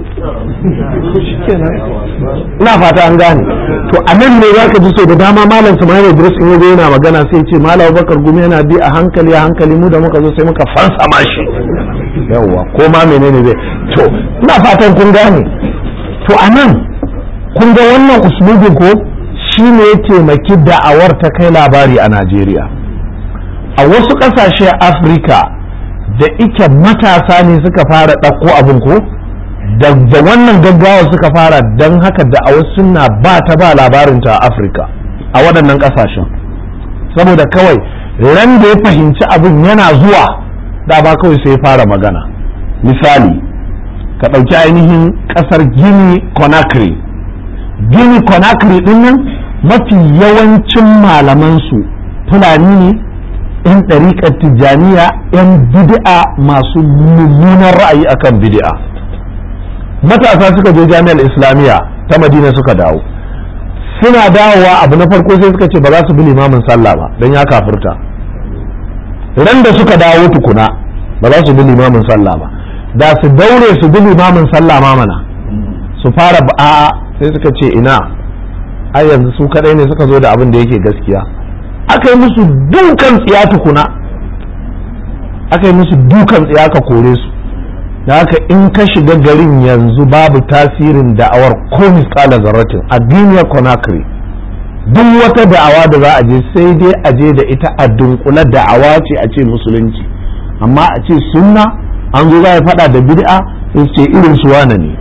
Speaker 1: ina fata an gane to a nan ne za ka ji so da dama malam samari idris in yazo yana magana sai ce malam bakar gumi yana bi a hankali a hankali mu da muka zo sai muka fansama shi yawwa ko ma menene zai to ina fatan kun gane to a nan kun ga wannan uslubin ko shi ne ya taimaki da'awar ta kai labari a Najeriya. A wasu ƙasashe Afirka da ike matasa ne suka fara ɗauko abin ko, da wannan gaggawa suka fara don haka da'awar suna ba ta ba labarinta a Afirka a waɗannan ƙasashen. Saboda kawai ran da ya fahimci abin yana zuwa da ba kawai sai ya fara magana. Misali, ka ɗauki ainihin ƙasar Gini Conakry. Gini Conakry ɗin nan mafi yawancin malamansu fulani ne 'yan ɗariƙar tijjaniya 'yan bid'a masu mummunan ra'ayi akan bid'a matasa suka je jami'ar islamiyya ta madina suka dawo suna dawowa abu na farko sai suka ce ba za su bi limamin sallah ba don ya kafurta ran da suka dawo tukuna ba za su bi limamin sallah ba da su daure su bi limamin sallah ma mana su fara a sai suka ce ina ai yanzu su kadai ne suka zo da abin da yake gaskiya aka yi musu dukan tsiya tukuna aka yi musu dukan tsiya ka kore su da haka in ka shiga garin yanzu babu tasirin da'awar ko misala zarratin a duniya conakry duk wata da'awa da za a je sai dai a je da ita a dunkula da'awa ce a ce musulunci amma a ce sunna an zo za a faɗa da bid'a sai ce irin su wane ne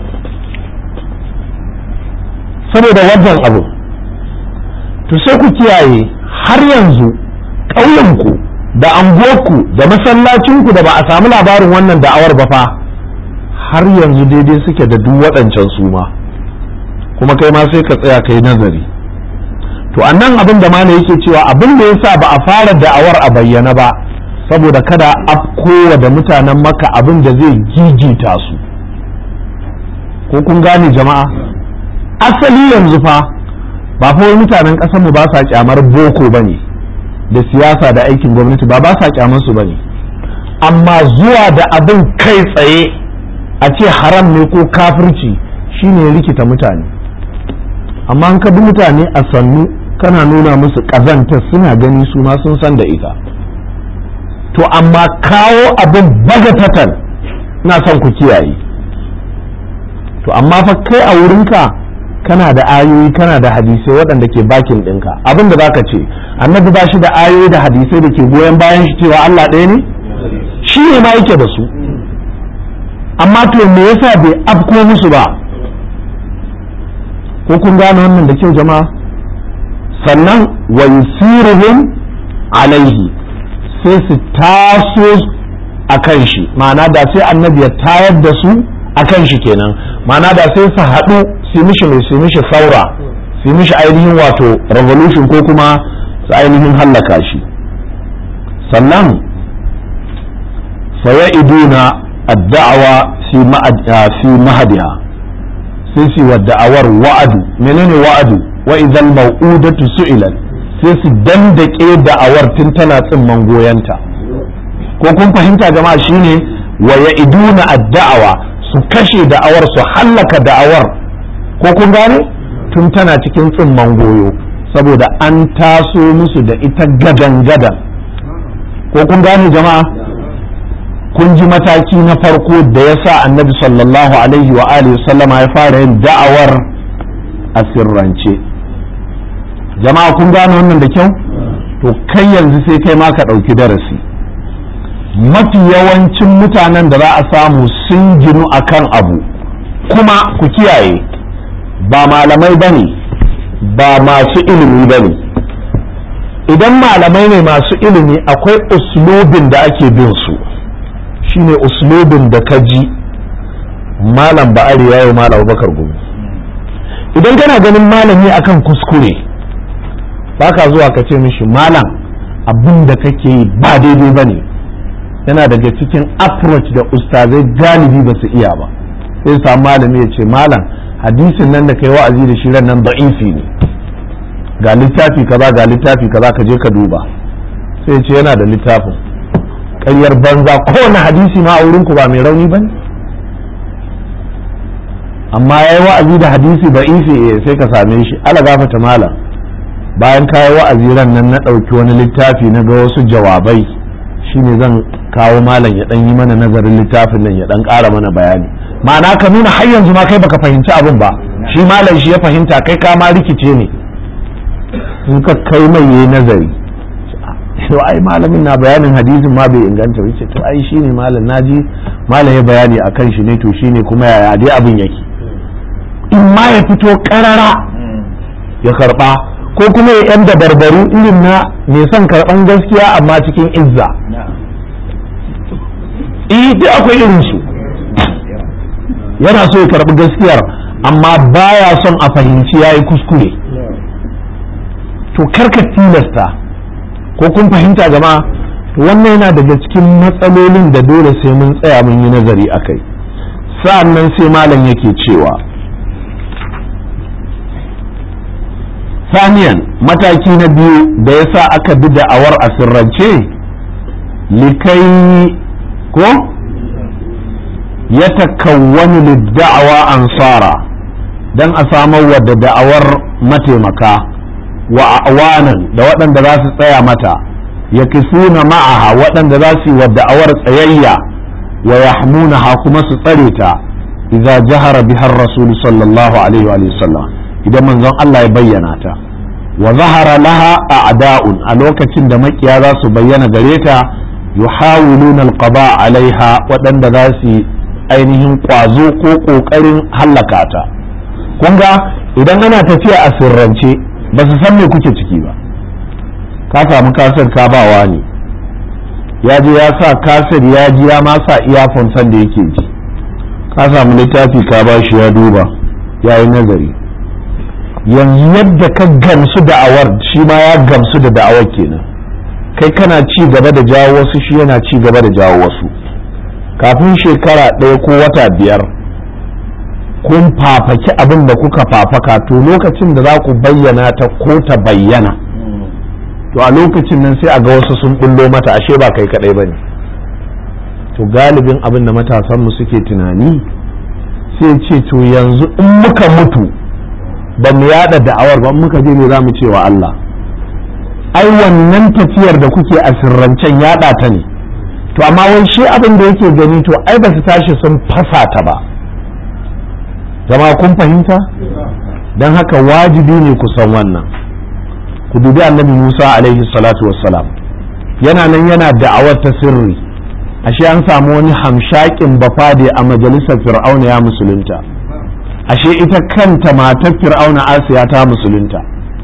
Speaker 1: saboda wannan abu to sai ku kiyaye har yanzu ƙauyenku da anguwarku da masallacinku da ba a samu labarin wannan da'awar ba fa har yanzu daidai suke da duk waɗancan su ma kuma kai ma sai ka tsaya kai nazari to annan abin da mana yake cewa abin da yasa ba a fara da'awar a bayyana ba saboda kada afkowa da mutanen maka abin da zai gigita su ko kun gane jama'a asali yanzu fa ba fa wai mutanen ƙasarmu ba sa kyamar boko bane da siyasa da aikin gwamnati ba ba sa kyamar su bane amma zuwa da abin kai tsaye a ce haram ne ko kafirci shine rikita mutane amma an bi mutane a sannu kana nuna musu ƙazanta suna gani su ma sun san da ita to amma kawo abin bagatatan na son ku kiyaye to amma fa kai a wurinka kana da ayoyi kana da hadisai waɗanda ke bakin ɗinka abin da zaka ce annabi ba shi da ayoyi da hadisai da ke goyon bayan shi cewa Allah ɗaya ne shi ne ma yake da su amma to me yasa bai afko musu ba ko kun gane wannan da kyau jama'a sannan wa yusiruhum alaihi sai su taso a kan shi ma'ana da sai annabi ya tayar da su a kan shi kenan ma'ana da sai su haɗu su mishi mai su mishi saura su mishi ainihin wato revolution ko kuma su ainihin hallaka shi sannan faya'iduna ad-da'awa fi mahadiha sai su wa da'awar wa'adu menene wa'adu wa idan mau'udatu su'ilat sai su dandake da'awar tun tana tsimman goyanta ko kun fahimta jama'a shine wa ya'iduna ad-da'awa su kashe da'awar su hallaka da'awar ko kun gane tun tana cikin tsimman goyo saboda an taso musu da ita gadan gadan ko kun gane jama'a kun ji mataki na farko da ya sa annabi sallallahu alaihi wa alihi sallama ya fara yin da'awar a sirrance jama'a kun gane wannan da kyau to kai yanzu sai kai ma ka ɗauki darasi mafi yawancin mutanen da za a samu sun ginu akan abu kuma ku kiyaye ba malamai ba ne ba masu ilimi ba ne idan malamai ne masu ilimi akwai uslubin da ake bin su shine uslubin da ka ji malam ba'ari ya yi malam bakar gumi idan kana ganin malami akan kuskure baka zuwa ka ce mishi malam abin da kake yi ba daidai ba ne yana daga cikin approach da ustazai galibi ba su iya ba sai samu malami ya ce malam hadisin nan da kai wa'azi da shi ran nan da'ifi ne ga littafi kaza ga littafi kaza ka je ka duba sai ce yana da littafin ƙaryar banza kowane hadisi ma a wurin ku ba mai rauni ba amma ya yi wa'azi da hadisi da ifi sai ka same shi ala gafata malam bayan ka yi wa'azi ran nan na ɗauki wani littafi na ga wasu jawabai shine zan kawo malam ya ɗan yi mana nazarin littafin nan ya ɗan ƙara mana bayani ma'ana ka nuna har yanzu ma kai baka fahimci abin ba shi malam shi ya fahimta kai ka ma rikice ne in ka kai mai yayi nazari to ai malamin na bayanin hadisin ma bai inganta yace to ai shine malam naji malam ya bayani akan shi ne to shine kuma yaya dai abin yake in ma ya fito karara ya karba ko kuma ya yan dabarbaru irin na mai son karban gaskiya amma cikin izza eh duk akwai irin su yana so ya karbi gaskiyar amma baya son a fahimci yayi kuskure to karka tilasta ko kun fahimta jama'a wannan yana daga cikin matsalolin da dole sai mun tsaya mun yi nazari a kai sa'an nan sai malam yake cewa saniyan mataki na biyu da ya sa aka bi da'awar a sirrance likai ko ya takawwani lidda'awa ansara don a samar wa da da'awar mataimaka wa awanan da waɗanda za su tsaya mata ya kisuna ma'aha waɗanda za su yi wa da'awar tsayayya wa yahmunaha kuma su tsare ta idza jahara biha rasul sallallahu alaihi wa sallam idan manzon Allah ya bayyana ta wa zahara laha a'da'un a lokacin da makiya za su bayyana gare ta yuhawiluna alqada alaiha waɗanda za su ainihin kwazo ko ƙoƙarin hallaka ta kun ga idan ana tafiya a sirrance ba su san me kuke ciki ba ka samu kasar ka bawa ne ya je ya sa kasar ya ji ya ma sa iyafon san da yake ji ka samu littafi ka ba shi ya duba ya yi nazari yanzu yadda ka gamsu da'awar shi ma ya gamsu da da'awar kenan kai kana ci gaba da jawo wasu shi yana ci gaba da jawo wasu kafin shekara ɗaya ko wata biyar kun fafaki abin da kuka fafaka to lokacin da za ku bayyana ta ko ta bayyana to a lokacin nan sai a ga wasu sun bullo mata ashe ba kai kadai bane to galibin abin da matasanmu suke tunani sai ce to yanzu in muka mutu ba mu yada da'awar ba muka je ne za mu ce wa Allah ai wannan tafiyar da kuke a sirrancen yada ta ne to amma wai shi abin da yake gani to ai ba su tashi sun fasa ta ba zama kun fahimta don haka wajibi ne ku san wannan ku dubi annabi Musa alaihi salatu wassalam yana nan yana da'awar ta sirri ashe an samu wani hamshakin bafade a majalisar fir'auna ya musulunta ashe ita kanta matar fir'auna asiya ta musulunta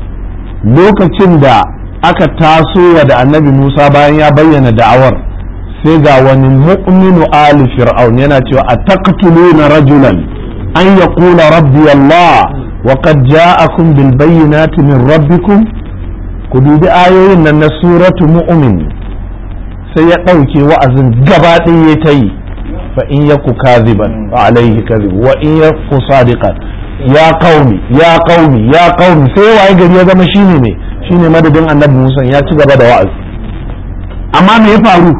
Speaker 1: lokacin da aka taso wa da annabi Musa bayan ya bayyana da'awar sai ga wani mu'minu ali fir'aun yana cewa a taqtuluna rajulan an yaqula rabbi Allah wa qad ja'akum bil bayyinati min rabbikum ku dubi ayoyin nan na suratu mu'min sai ya ɗauke wa'azin gaba ɗaya ta yi fa in yaku kaziban fa alaihi kazib wa in yaku sadiqan ya qaumi ya qaumi ya qaumi sai waye gari ya zama shine ne shine madadin annabi Musa ya ci gaba da wa'azi amma me ya faru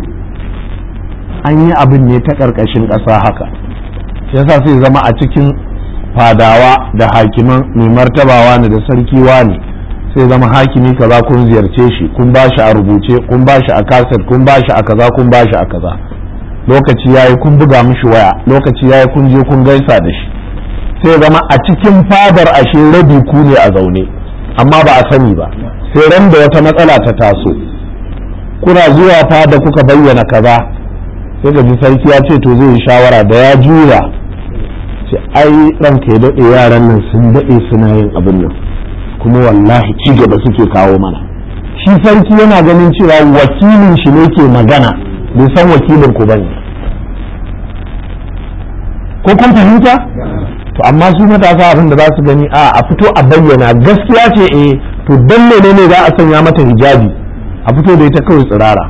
Speaker 1: an yi abin ne ta ƙarƙashin ƙasa haka yasa sai zama a cikin fadawa da hakiman mai martabawa ne da sarki ne sai zama hakimi kaza kun ziyarce shi kun ba shi a rubuce kun ba shi a kaset kun ba shi a kaza kun ba shi a kaza lokaci yayi kun buga mishi waya lokaci yayi kun je kun gaisa da shi sai zama a cikin fadar ashe rabi ku ne a zaune amma ba a sani ba sai ran da wata matsala ta taso kuna zuwa fada kuka bayyana kaza sai ga sarki ya ce to zai yi shawara da ya juya ce ai ranka ya daɗe yaran nan sun daɗe suna yin abin nan kuma wallahi ci gaba suke kawo mana shi sarki yana ganin cewa wakilin shi ne ke magana bai san wakilin ku bane ko kun fahimta to amma su matasa abin da za su gani a a fito a bayyana gaskiya ce eh to dan menene za a sanya mata hijabi a fito da ita kawai tsirara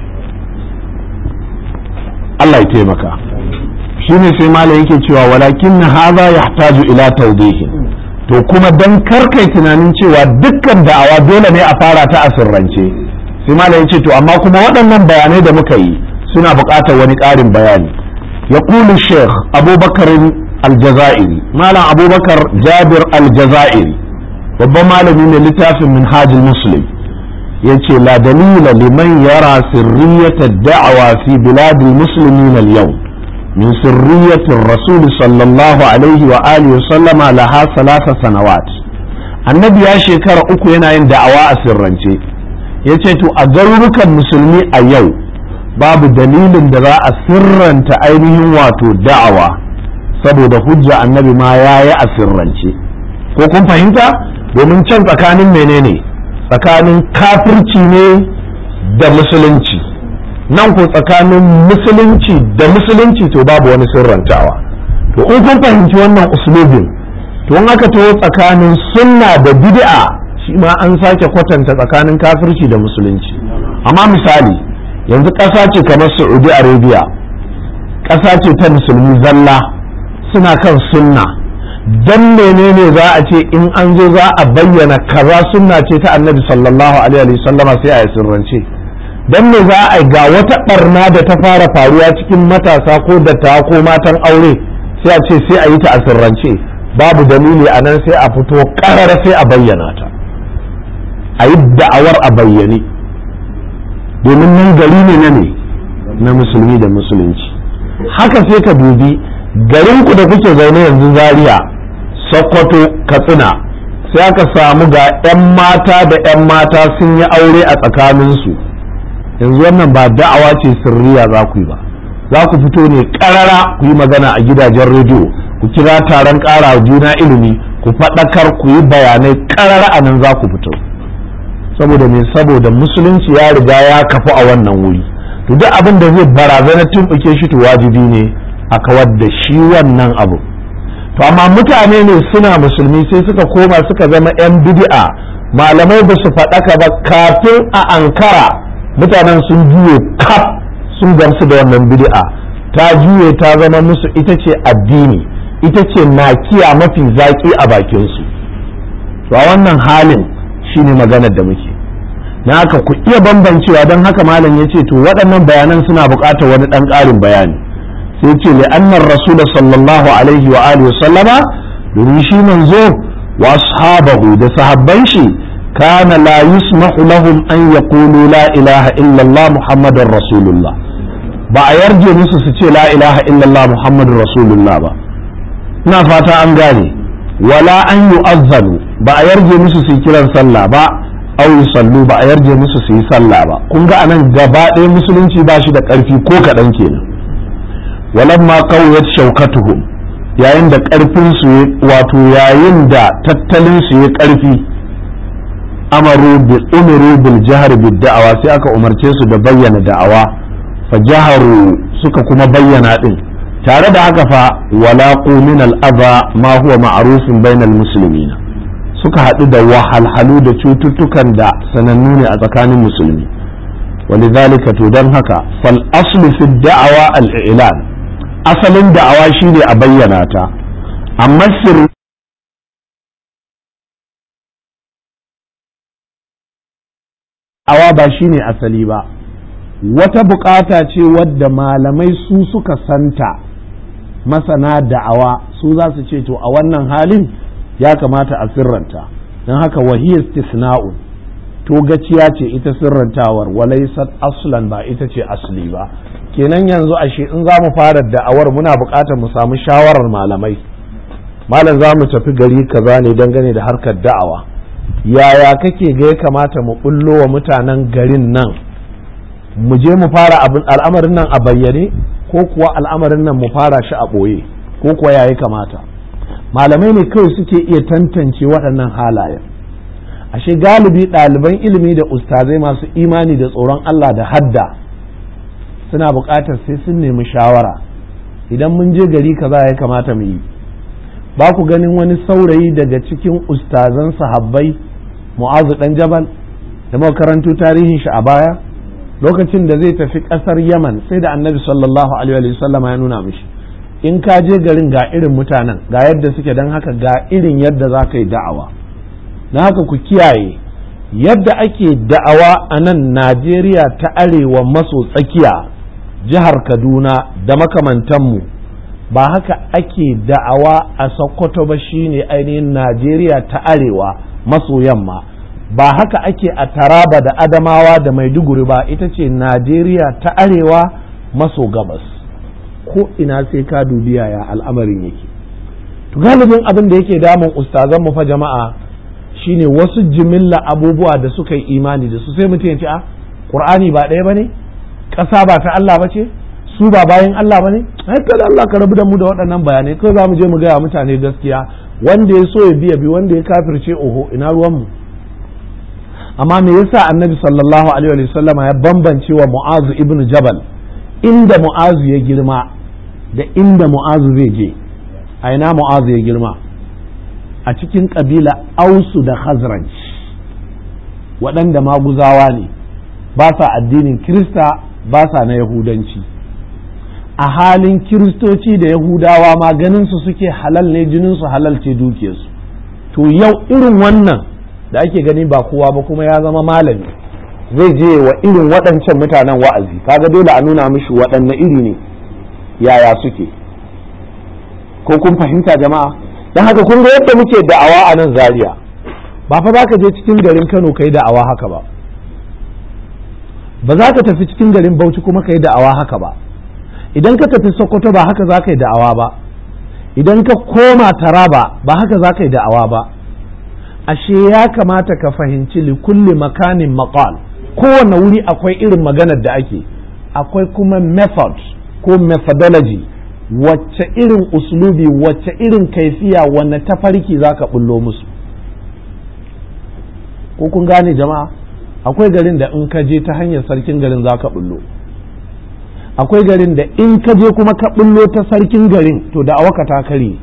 Speaker 1: Allah ya taimaka shine sai malam yake cewa walakin na haza yahtaju ila tawdihin to kuma dan karkai tunanin cewa dukkan da'awa dole ne a fara ta a sirrance sai malam yace to amma kuma waɗannan bayanai da muka yi suna buƙatar wani ƙarin bayani yaqulu sheikh abubakar aljazairi malam abubakar jabir aljazairi babban malami ne littafin minhajul muslim yace la dalila liman yara sirriyata da'awa fi biladil muslimin al-yawm من سرية الرسول صلى الله عليه وآله وسلم لها ثلاث سنوات annabi ya shekara uku yana yin da'awa a sirrance ya ce to a garurukan musulmi a yau babu dalilin da za a sirranta ainihin wato da'awa saboda hujja annabi ma ya yi a sirrance ko kun fahimta domin can tsakanin menene tsakanin kafirci ne da musulunci nan ko tsakanin musulunci da musulunci to babu wani sirrantawa to in kun fahimci wannan uslubin to in aka taho tsakanin sunna da bid'a shi ma an sake kwatanta tsakanin kafirci da musulunci amma misali yanzu ƙasa ce kamar saudi arabia ƙasa ce ta musulmi zalla suna kan sunna dan menene za a ce in an zo za a bayyana kaza sunna ce ta annabi sallallahu alaihi wasallama sai a yi sirrance dan me za a ga wata barna da ta fara faruwa cikin matasa ko dattawa ko matan aure sai a ce sai a yi ta a sirrance babu dalili a nan sai a fito ƙarara sai a bayyana ta a yi da'awar a bayyane domin nan gari ne na ne na musulmi da musulunci haka sai ka dubi garinku da kuke zaune yanzu zaria sokoto katsina sai aka samu ga 'yan mata da 'yan mata sun yi aure a tsakaninsu yanzu wannan ba da'awa ce sirriya za ku yi ba za ku fito ne karara ku yi magana a gidajen rediyo ku kira taron ƙara juna ilimi ku faɗakar ku yi bayanai karara a nan za ku fito saboda me saboda musulunci ya riga ya kafu a wannan wuri to duk abin da zai barazana tumɓuke shi to wajibi ne a kawar da shi wannan abu to amma mutane ne suna musulmi sai suka koma suka zama 'yan bid'a malamai ba su faɗaka ba kafin a ankara mutanen sun juye kaf sun gamsu da wannan bid'a ta juye ta zama musu ita ce addini ita ce nakiya mafi zaƙi a bakinsu to a wannan halin shine maganar da muke na haka ku iya bambancewa don haka malam ya ce to waɗannan bayanan suna buƙatar wani ɗan ƙarin bayani sai ce li'annar rasul sallallahu alaihi wa alihi sallama domin shi manzo wa ashabahu da sahabban shi kana la yusmahu lahum an yaqulu la ilaha illa Allah muhammadar rasulullah ba a yarje musu su ce la ilaha illa Allah muhammadur rasulullah ba ina fata an gane wala an yu'azzanu ba a yarje musu su kiran sallah ba aw yusallu ba a yarje musu su yi sallah ba kun ga anan gaba ɗaya musulunci ba shi da ƙarfi ko kaɗan kenan walamma qawiyat shaukatuhum yayin da ƙarfin su wato yayin da tattalin su ya ƙarfi amaru bil umiru bil jahr bid da'awa sai aka umarce su da bayyana da'awa fa jaharu suka kuma bayyana din tare da haka fa walaqu min al adha ma huwa ma'rufun bainal muslimina suka haɗu da wahalhalu da cututtukan da sanannu ne a tsakanin musulmi ولذلك to don haka fal aslu fi da'awa al-i'lan asalin da'awa shine a bayyana ta amma sirri awa ba shine asali ba wata bukata ce wadda malamai su suka santa masana da'awa su za su ce to a wannan halin ya kamata a sirranta don haka wahiyar istisna'un to gaciya ce ita sirrantawar walaisat aslan ba ita ce asli ba kenan yanzu ashe in za mu fara da'awar muna buƙatar mu samu shawarar malamai malam za mu tafi gari kaza ne dangane da harkar da'awa yaya kake ga ya kamata mu bullo wa mutanen garin nan mu je mu fara al'amarin nan a bayyane ko kuwa al'amarin nan mu fara shi a ɓoye ko kuwa ya kamata malamai ne kawai suke iya tantance waɗannan halayen ashe galibi ɗaliban ilimi da ustazai masu imani da tsoron Allah da hadda suna buƙatar sai sun nemi shawara idan mun je gari kaza ya kamata mu yi ba ku ganin wani saurayi daga cikin ustazan sahabbai mu'azu dan jabal da makarantu tarihin shi a baya lokacin da zai tafi ƙasar yaman sai da annabi sallallahu alaihi wasallama ya nuna mishi in ka je garin ga irin mutanen ga yadda suke don haka ga irin yadda za ka yi da'awa na haka ku kiyaye yadda ake da'awa a nan najeriya ta arewa maso tsakiya jihar kaduna da makamantanmu ba haka ake da'awa a sokoto ba shine ainihin najeriya ta arewa maso yamma ba haka ake a taraba da adamawa da maiduguri ba ita ce najeriya ta arewa maso gabas ko ina sai ka dubi yaya al'amarin yake to galibin abin da yake damun ustazan mu fa jama'a shine wasu jimilla abubuwa da suka yi imani da su sai mutum ya ce a qur'ani ba ɗaya bane ƙasa ba ta Allah ba ce su ba bayan Allah bane ai kada Allah ka rabu da mu da waɗannan bayanai kai za mu je mu gaya mutane gaskiya wanda ya so ya biya bi wanda ya kafirce oho ina ruwan mu amma me yasa annabi sallallahu alaihi wa sallam ya bambance wa mu'azu ibn jabal inda mu'azu ya girma da inda mu'azu zai je a ina mu'azu ya girma a cikin ƙabila ausu da khazraj waɗanda maguzawa ne ba sa addinin kirista ba sa na yahudanci a halin kiristoci da yahudawa ma ganinsu suke halal ne jininsu halal ce dukiyarsu to yau irin wannan da ake gani ba kowa ba kuma ya zama malami zai je wa irin waɗancan mutanen wa'azi kaga dole a nuna mishi waɗanne iri ne yaya suke ko kun fahimta jama'a don haka kun ga yadda muke da'awa a nan zaria ba fa za ka je cikin garin kano ka yi da'awa haka ba ba za ka tafi cikin garin bauchi kuma ka yi da'awa haka ba idan ka tafi sokoto ba haka za ka yi da'awa ba idan ka koma taraba ba haka za ka yi da'awa ba ashe ya kamata ka fahimci likulli makanin maqal kowane wuri akwai irin maganar da ake akwai kuma method ko methodology wacce irin uslubi wacce irin kaifiya wanne tafarki za ka bullo musu ko kun gane jama'a akwai garin da in ka je ta hanyar sarkin garin za ka bullo akwai garin da in ka je kuma ka bullo ta sarkin garin to da awaka ta kare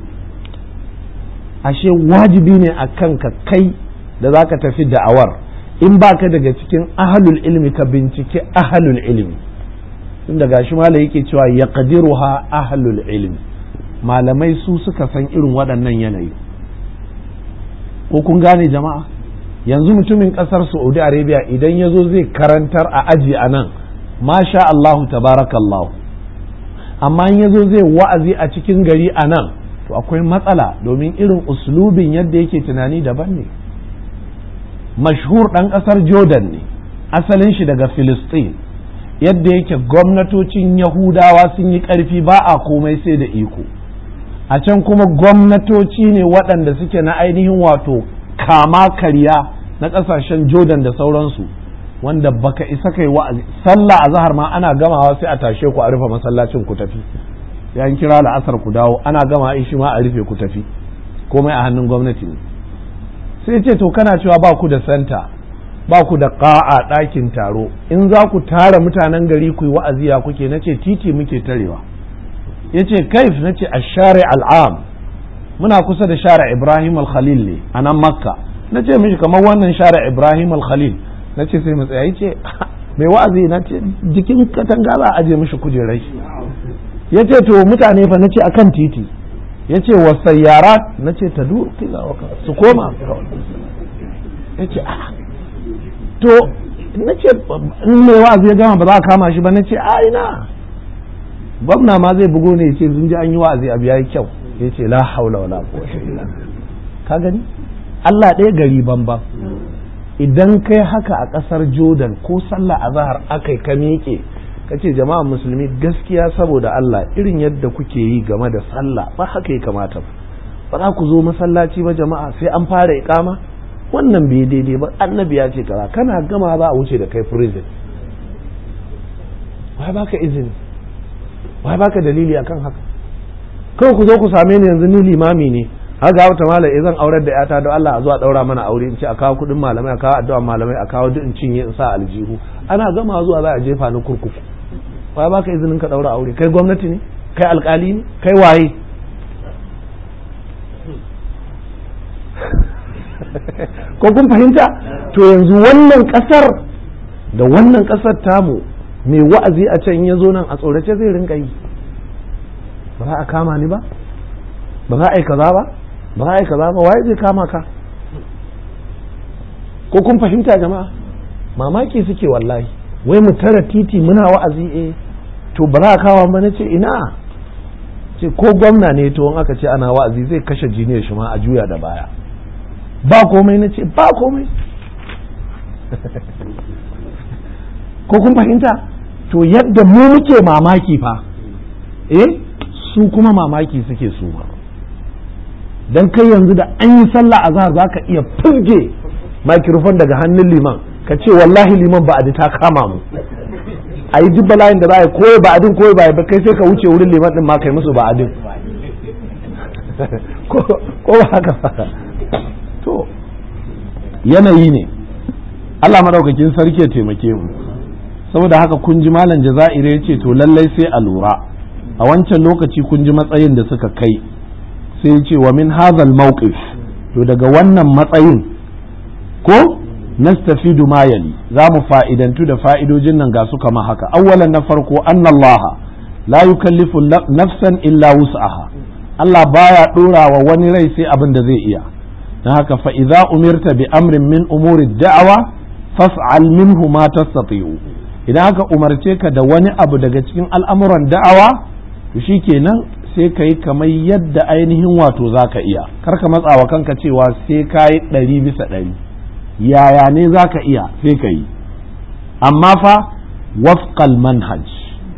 Speaker 1: ashe wajibi ne a kanka kai da za ka tafi da'awar in ba ka daga cikin ahalul ilmi ka bincike ahalul ilmi tunda gashi malai yake cewa ya ha ahalul ilmi malamai su suka san irin waɗannan yanayi ko kun gane jama'a yanzu mutumin ƙasar saudi arabia idan ya zo zai karantar a aji a nan masha allahu tabarakallahu amma in ya zo zai wa'azi a cikin gari a nan to akwai matsala domin irin uslubin yadda yake tunani daban ne mashhur ɗan ƙasar jordan ne asalin shi daga filistin yadda yake gwamnatocin yahudawa sun yi ƙarfi ba a komai sai da iko a can kuma gwamnatoci ne waɗanda suke na ainihin wato kama karya na ƙasashen jordan da sauransu wanda baka isa kai wa'azi sallah a zahar ma ana gamawa sai a tashe ku a rufe masallacin ku tafi yan kira la'asar ku dawo ana gama shi ma a rufe ku tafi komai a hannun gwamnati ne sai ce to kana cewa ba ku da santa ba ku da ƙa'a ɗakin taro in za ku tara mutanen gari ku yi wa'azi ya kuke na ce titi muke tarewa ya ce kaif na ce a share al'am muna kusa da share ibrahim al-khalil ne a nan makka na ce mishi kamar wannan share ibrahim al-khalil na ce sai matsaya ya ce mai wa'azi na ce jikin katanga za a aje mishi kujerai ya ce to mutane fa na ce akan titi ya ce wasayyara na ce ta duru su koma ya ce a to na ce in mai wa'azi ya gama ba za a kama shi ba na ce a ina gwamna ma zai bugo ne ya ce sun ji an yi wa'azi abu ya yi kyau ya ce la haula wala quwwata illa ka gani Allah ɗaya gari banban idan kai haka a ƙasar Jordan ko sallah azhar akai ka miƙe ka ce jama'a musulmi gaskiya saboda Allah irin yadda kuke yi game da sallah ba haka ya kamata ba za ku zo masallaci ba jama'a sai an fara iƙama wannan bai daidai ba annabi ya ce kaza kana gama za a wuce da kai prison wai baka izini wai baka dalili akan haka kawai ku zo ku same ni yanzu ni limami ne haka wata malam zan aurar da yata don Allah a zo a daura mana aure in ce a kawo kudin malamai a kawo addu'a malamai a kawo duk in cinye in sa aljihu ana gama zuwa za a jefa ni kurkuku wai baka izinin ka daura aure kai gwamnati ne kai alkali ne kai waye ko kun fahimta to yanzu wannan kasar da wannan kasar tamu mai wa'azi a can ya zo nan a tsorace zai rinka yi ba za a kama ni ba ba za a yi kaza ba ba za a yi kaza ba waye zai kama ka ko kun fahimta jama'a mamaki suke wallahi wai mu tara titi muna wa'azi eh to ba za a kawo ba na ce ina ce ko gwamna ne to in aka ce ana wa'azi zai kashe jiniyar shi ma a juya da baya ba komai na ce ba komai ko kun fahimta to yadda mu muke mamaki fa eh su kuma mamaki suke su ba dan kai yanzu da an yi sallah azhar zaka iya furge microphone daga hannun liman ka ce wallahi liman ba ta kama mu a yi duk bala'in da za a yi koyi ba adin koyi ba ba kai sai ka wuce wurin liman din ma kai musu ba adin ko ba haka ba to yanayi ne Allah madaukakin sarki ya taimake mu saboda haka kun ji malam jaza'ire ya ce to lallai sai a lura a wancan lokaci kun ji matsayin da suka kai sai ya ce wa min hadhal mawqif to daga wannan matsayin ko nastafidu ma yali za mu fa'idantu da fa'idojin nan ga su kama haka awwalan na farko annallaha la yukallifu nafsan illa wus'aha Allah baya dora wa wani rai sai abin da zai iya don haka fa idza umirta bi amrin min umuri da'awa fas'al minhu ma tastati'u idan aka umarce ka da wani abu daga cikin al'amuran da'awa to shikenan sai ka yi kamar yadda ainihin wato za ka iya kar ka matsawa kanka cewa sai ka yi ɗari bisa ɗari yaya ne za ka iya sai ka yi amma fa wafqal manhaj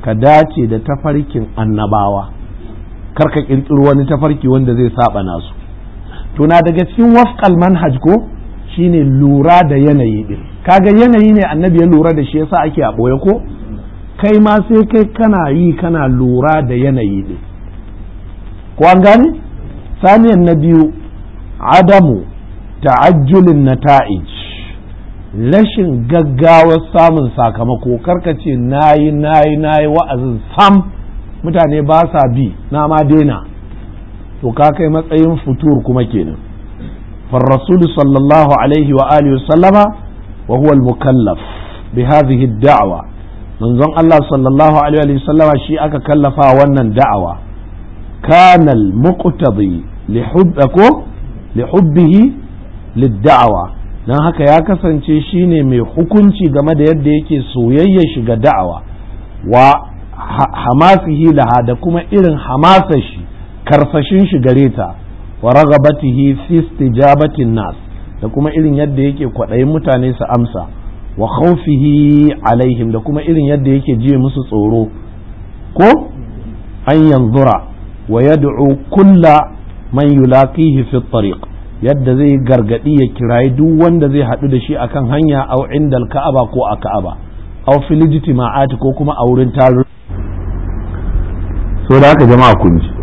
Speaker 1: ka dace da tafarkin annabawa kar ka kirkiro wani tafarki wanda zai saba nasu to na daga cikin wafqal manhaj ko shine lura da yanayi din kaga yanayi ne annabi ya lura da shi yasa ake a boye ko kai ma sai kai kana yi kana lura da yanayi din ko an gane saniyan na biyu adamu ta'ajjulin nata'ij rashin gaggawar samun sakamako karka ce nayi nayi nayi wa'azin sam mutane ba sa bi na ma daina to ka kai matsayin futur kuma kenan فالرسول صلى الله عليه وآله وسلم وهو المكلف بهذه الدعوة من ظن الله صلى الله عليه وسلم شيء أكا كلفا ونن دعوة كان المقتضي لحبكم لحبه للدعوة dan haka ya kasance shine mai hukunci game da yadda yake soyayya shiga da'awa wa hamasihi laha da kuma irin hamasa shi karsashin shi gare ta wa ragabatihi fi istijabatin nas da kuma irin yadda yake kwaɗayin mutane su amsa wa khawfihi alaihim da kuma irin yadda yake jiye musu tsoro ko an yanzura wa yad'u kulla man yulaqihi fi tariq yadda zai gargadi ya kirayi duk wanda zai haɗu da shi akan hanya au inda ka'aba ko a ka'aba au fil ijtima'ati ko kuma a wurin taru so da haka jama'a kun ji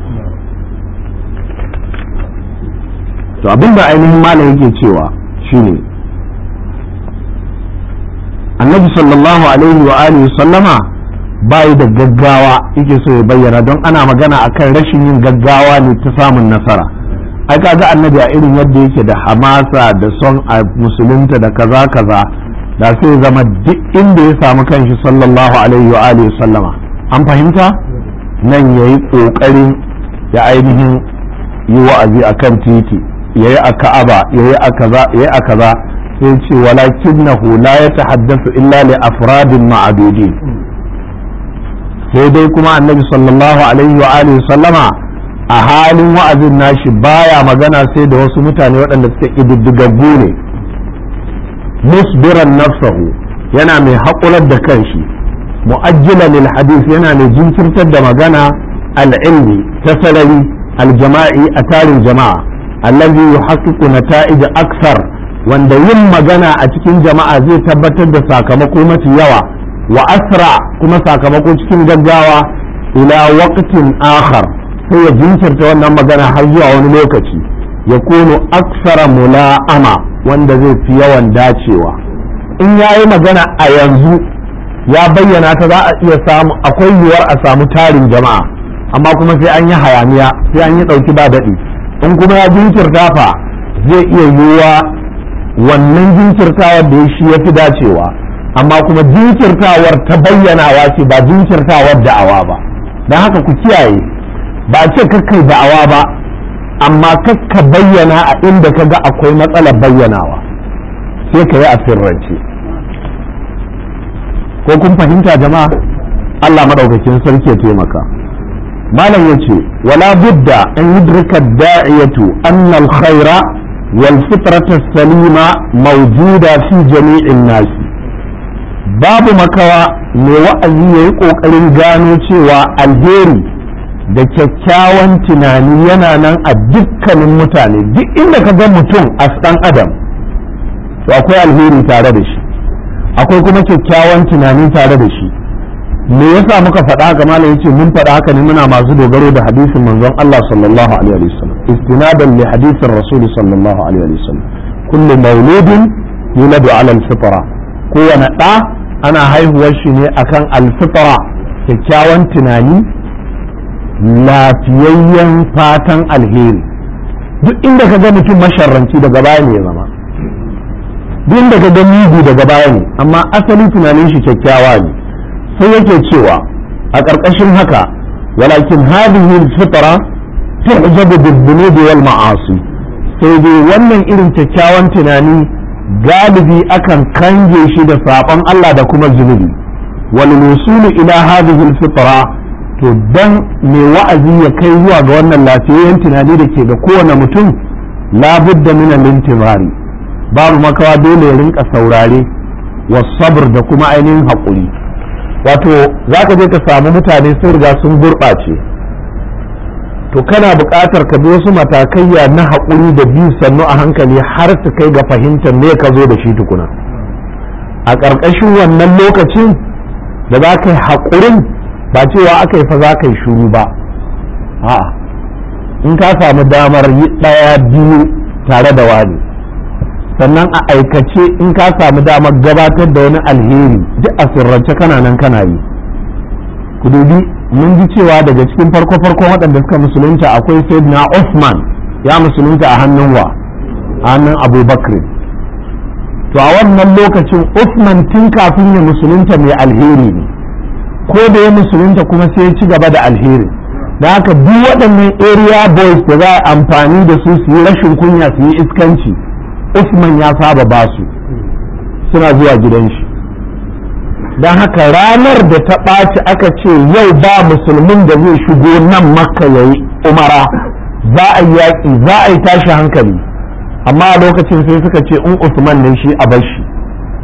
Speaker 1: to abin da ainihin malam yake cewa shine annabi sallallahu alaihi wa alihi sallama bayi da gaggawa yake so ya bayyana don ana magana akan rashin yin gaggawa ne ta samun nasara ai kaga annabi a irin yadda yake da hamasa da son a musulunta da kaza kaza da sai zama duk inda ya samu kanshi sallallahu alaihi wa alihi sallama an fahimta nan yayi kokarin ya ainihin yi wa'azi akan titi yayi a ka'aba yayi a kaza yayi a kaza sai ce walakinnahu la yatahaddathu illa li afradin ma'adudin sai dai kuma annabi sallallahu alaihi wa alihi sallama a halin wa'azin nashi baya magana sai da wasu mutane waɗanda suke ƙididdigaggu ne musbiran nafsahu yana mai haƙurar da kanshi mu'ajjila lil hadith yana mai jinkirtar da magana al'ilmi ta sarari aljama'i a tarin jama'a allazi yuhaqqiqu nata'ij aksar wanda yin magana a cikin jama'a zai tabbatar da sakamako mafi yawa wa asra kuma sakamako cikin gaggawa ila waqtin akhar sai ya jinkirta wannan magana har zuwa wani lokaci ya kono aksara mula'ama wanda zai fi yawan dacewa in ya yi magana a yanzu ya bayyana ta za a iya samu akwai yiwuwar a samu tarin jama'a amma kuma sai an yi hayaniya sai an yi ɗauki ba daɗi in kuma ya jinkirta fa zai iya yiwuwa wannan jinkirtawar da shi ya fi dacewa amma kuma jinkirtawar ta bayyanawa ce ba jinkirtawar da'awa ba don haka ku kiyaye ba a ce kakkai da'awa ba amma kakka bayyana a inda ka ga akwai matsalar bayyanawa sai ka yi a sirrance ko kun fahimta jama'a Allah maɗaukakin sarki ya taimaka malam ya ce wala budda an yudrika da'iyatu anna al-khaira wal fitrata salima mawjuda fi jami'in nasi babu makawa mai wa'azi yayi kokarin gano cewa alheri da kyakkyawan tunani yana nan a dukkanin mutane duk inda ka ga mutum a ɗan adam to akwai alheri tare da shi akwai kuma kyakkyawan tunani tare da shi me yasa muka faɗa haka malam yace mun faɗa haka ne muna masu dogaro da hadisin manzon Allah sallallahu alaihi wa sallam istinadan li hadisin rasul sallallahu alaihi wa sallam kullu mauludin yuladu ala al-fitra kowane ɗa ana haihuwar shi ne akan al-fitra kyakkyawan tunani lafiyayyen fatan alheri duk inda ka ga mutum masharranci daga baya ne ya zama duk inda ka ga mugu daga baya ne amma asali tunanin shi kyakkyawa ne sai yake cewa a ƙarƙashin haka walakin hadhihi alfitra tu'jabu bid-dunubi wal ma'asi sai dai wannan irin kyakkyawan tunani galibi akan kange shi da saɓon Allah da kuma zunubi wal wusulu ila hadhihi alfitra to dan mai wa'azi ya kai zuwa ga wannan lafiyayyen tunani da ke ga kowane mutum labudda min al-intizari babu makawa dole ya rinka saurare wa sabr da kuma ainihin haƙuri wato za ka je ka samu mutane sun riga sun gurɓace to kana buƙatar ka bi wasu matakaiya na haƙuri da biyu sannu a hankali har su kai ga fahimtar me ka zo da shi tukuna a ƙarƙashin wannan lokacin da za ka yi haƙurin ba cewa aka yi fa za ka yi shuru ba a'a in ka samu damar yi ɗaya biyu tare da wani sannan a aikace in ka samu damar gabatar da wani alheri duk a sirrance kana nan kana yi ku dubi mun ji cewa daga cikin farko farkon waɗanda suka musulunta akwai sayyidina Usman ya musulunta a hannun wa a hannun Abu Bakr to a wannan lokacin Usman tun kafin ya musulunta mai alheri ne ko da ya musulunta kuma sai ya ci gaba da alheri da haka duk waɗannan area boys da za a amfani da su su yi rashin kunya su yi iskanci Usman ya saba ba su suna zuwa gidan shi don haka ranar da ta ɓaci aka ce yau ba musulmin da zai shigo nan makka ya yi umara za a yi yaƙi za a yi tashi hankali amma a lokacin sai suka ce in Usman ne shi a bar shi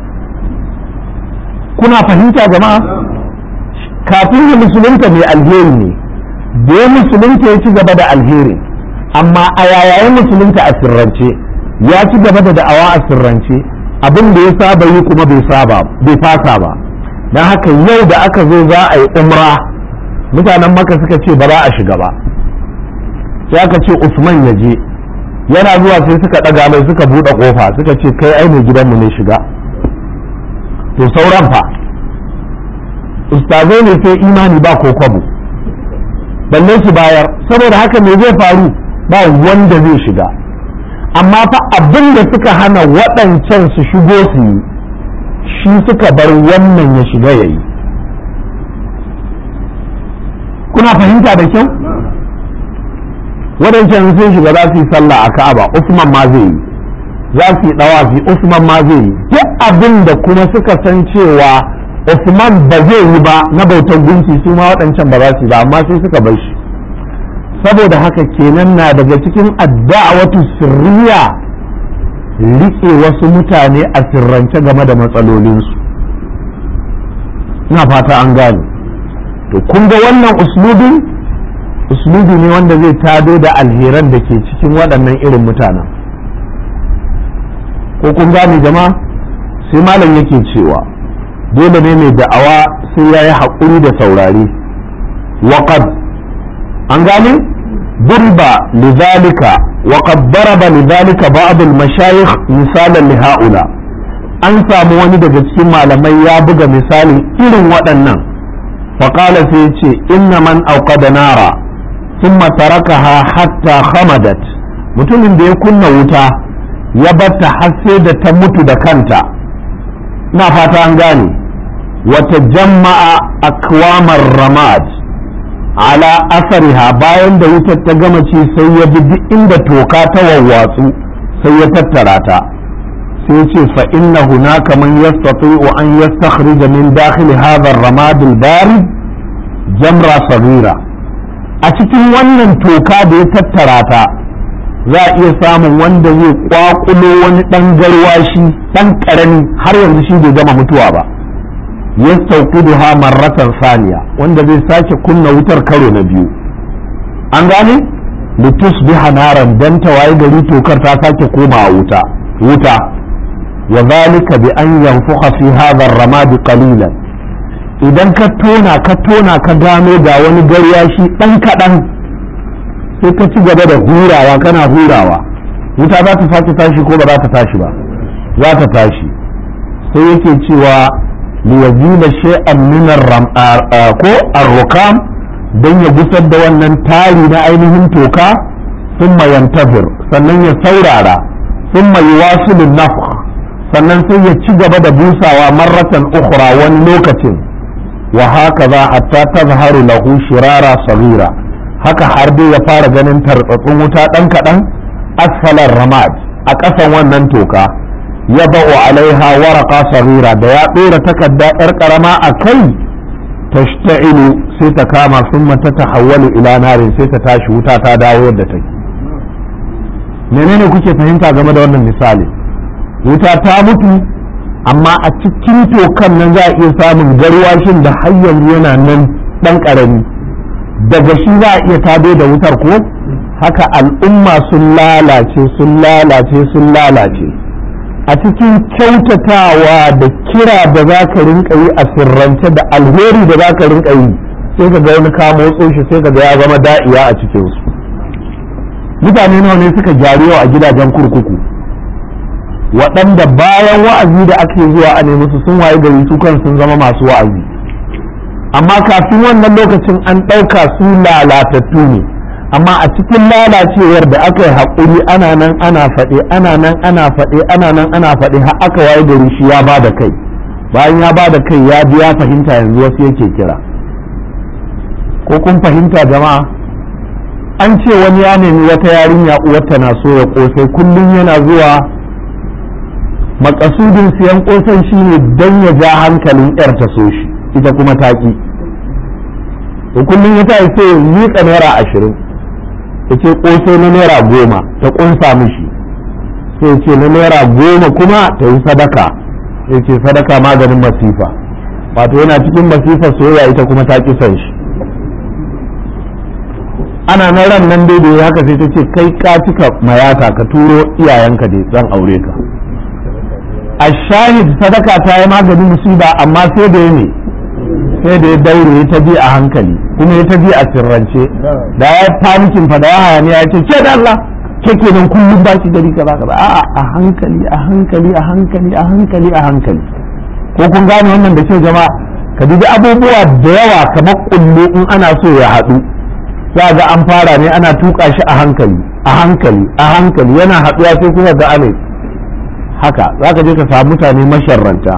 Speaker 1: kuna fahimta jama'a kafin ya musulunta mai alheri ne da ya musulunta ya ci gaba da alheri amma a yayayin musulunta a sirrance ya ci gaba da da'awa a sirrance abin da ya saba yi kuma bai saba bai fasa ba don haka yau da aka zo za a yi umra mutanen maka suka ce ba za a shiga ba sai aka ce usman ya je yana zuwa sai suka ɗaga mai suka buɗe ƙofa suka ce kai ai mai gidanmu ne shiga to sauran fa ustazai ne sai imani ba ko kwabo balle su bayar saboda haka me zai faru ba wanda zai shiga amma fa abin da suka hana waɗancan su shigo su yi shi suka bar wannan ya shiga ya yi kuna fahimta da kyau waɗancan sun shiga za su yi sallah a ka'aba usman ma zai yi za su yi ɗawafi usman ma zai yi duk abin da kuma suka san cewa usman ba zai yi ba na bautar gunki su ma waɗancan ba za su yi ba amma sai suka bar shi saboda haka kenan na daga cikin adda'awatu sirriya rike wasu mutane a sirrance game da matsalolinsu ina fata an gane to kun ga wannan uslubin uslubi ne wanda zai tado da alheran da ke cikin waɗannan irin mutanen ko kun gane jama'a sai malam yake cewa dole ne mai da'awa sai ya yi haƙuri da saurare waƙad an gane burba lidhalika وقد ضرب لذلك بعض المشايخ مثالا لهؤلاء an samu wani daga cikin malamai ya buga misalin irin waɗannan faƙala sai ce inna man auqada nara thumma tarakaha hatta khamadat mutumin da ya kunna wuta ya batta har sai da ta mutu da kanta na fata an gane wata jama'a akwamar ramad ala asariha bayan da wutar ta gama ci sai ya bi duk inda toka ta wawwatsu sai ya tattara ta sai ce fa inna hunaka man yastati'u an yastakhrij min dakhil hadha ar-ramad al-barid jamra saghira a cikin wannan toka da ya tattara ta za a iya samun wanda zai kwakulo wani dan garwashi dan karami har yanzu shi bai gama mutuwa ba yastawqiduha marratan saniya wanda zai sake kunna wutar karo na biyu an gane litusbiha naran dan tawaye gari tokar ta sake komawa wuta wuta wa zalika bi an yanfuha fi hadha ar-ramad qalilan idan ka tona ka tona ka gano ga wani garyashi dan kadan sai ka ci gaba da hurawa kana hurawa wuta za ta sake tashi ko ba za ta tashi ba za ta tashi sai yake cewa liyazila shay'an min ko ar-rukam dan ya gusar da wannan tari na ainihin toka thumma yantazir sannan ya saurara thumma yuwasilu nafkh sannan sai ya ci gaba da busawa marratan ukhra wani lokacin wa hakaza hatta tazharu lahu shirara saghira haka har dai ya fara ganin tartsatsun wuta dan kadan asfalar ramad a ƙasan wannan toka ya ba'u alaiha waraka saghira da ya ɗora takarda yar karama a kai tashta'ilu sai ta kama summa ta tahawwalu ila narin sai ta tashi wuta ta dawo yadda take menene kuke fahimta game da wannan misali wuta ta mutu amma a cikin tokan nan za a iya samun garwashin da har yanzu yana nan ɗan ƙarami daga shi za a iya tado da wutar ko haka al'umma sun lalace sun lalace sun lalace a cikin kyautatawa da kira da za ka rinka yi a sirrance da alheri da za ka rinka yi sai ka ga wani kamo shi sai ka ga ya zama da'iya a cikinsu mutane nawa ne suka gyaru a gidajen kurkuku waɗanda bayan wa'azi da ake zuwa a nemi su sun waye gari su kan sun zama masu wa'azi amma kafin wannan lokacin an ɗauka su lalatattu ne amma a cikin lalacewar da aka yi haƙuri ana nan ana faɗe ana nan ana faɗe ana nan ana faɗe har aka waye gari shi ya ba da kai bayan ya ba da kai ya ji ya fahimta yanzu wasu yake kira ko kun fahimta jama'a an ce wani ya nemi wata yarinya uwarta na so ya kosai kullum yana zuwa makasudin siyan kosan shine don ya ja hankalin yar ta so shi ita kuma taki to kullum ya tayi sai ya miƙa naira ashirin ya ce kosai na naira goma ta kunsa mishi sai ce na naira goma kuma ta yi sadaka ya ce sadaka maganin masifa wato yana cikin masifar soyayya ita kuma ta ki son shi ana na ran nan dai da haka sai ta ce kai ka cika mayata ka turo iyayenka dai zan aure ka a shahid sadaka ta yi maganin musiba amma sai da ya ne sai da ya daure ya ta bi a hankali kuma ya ta bi a sirrance da ya panikin fa da ya hayani ya ce ce da Allah ke kenan kullum ba ki gari kaza kaza a'a a hankali a hankali a hankali a hankali a hankali ko kun gane wannan da kyau jama'a ka dubi abubuwa da yawa kamar kullu in ana so ya haɗu za ga an fara ne ana tuka shi a hankali a hankali a hankali yana haɗuwa sai kuma ga ane haka za ka je ka samu mutane masharranta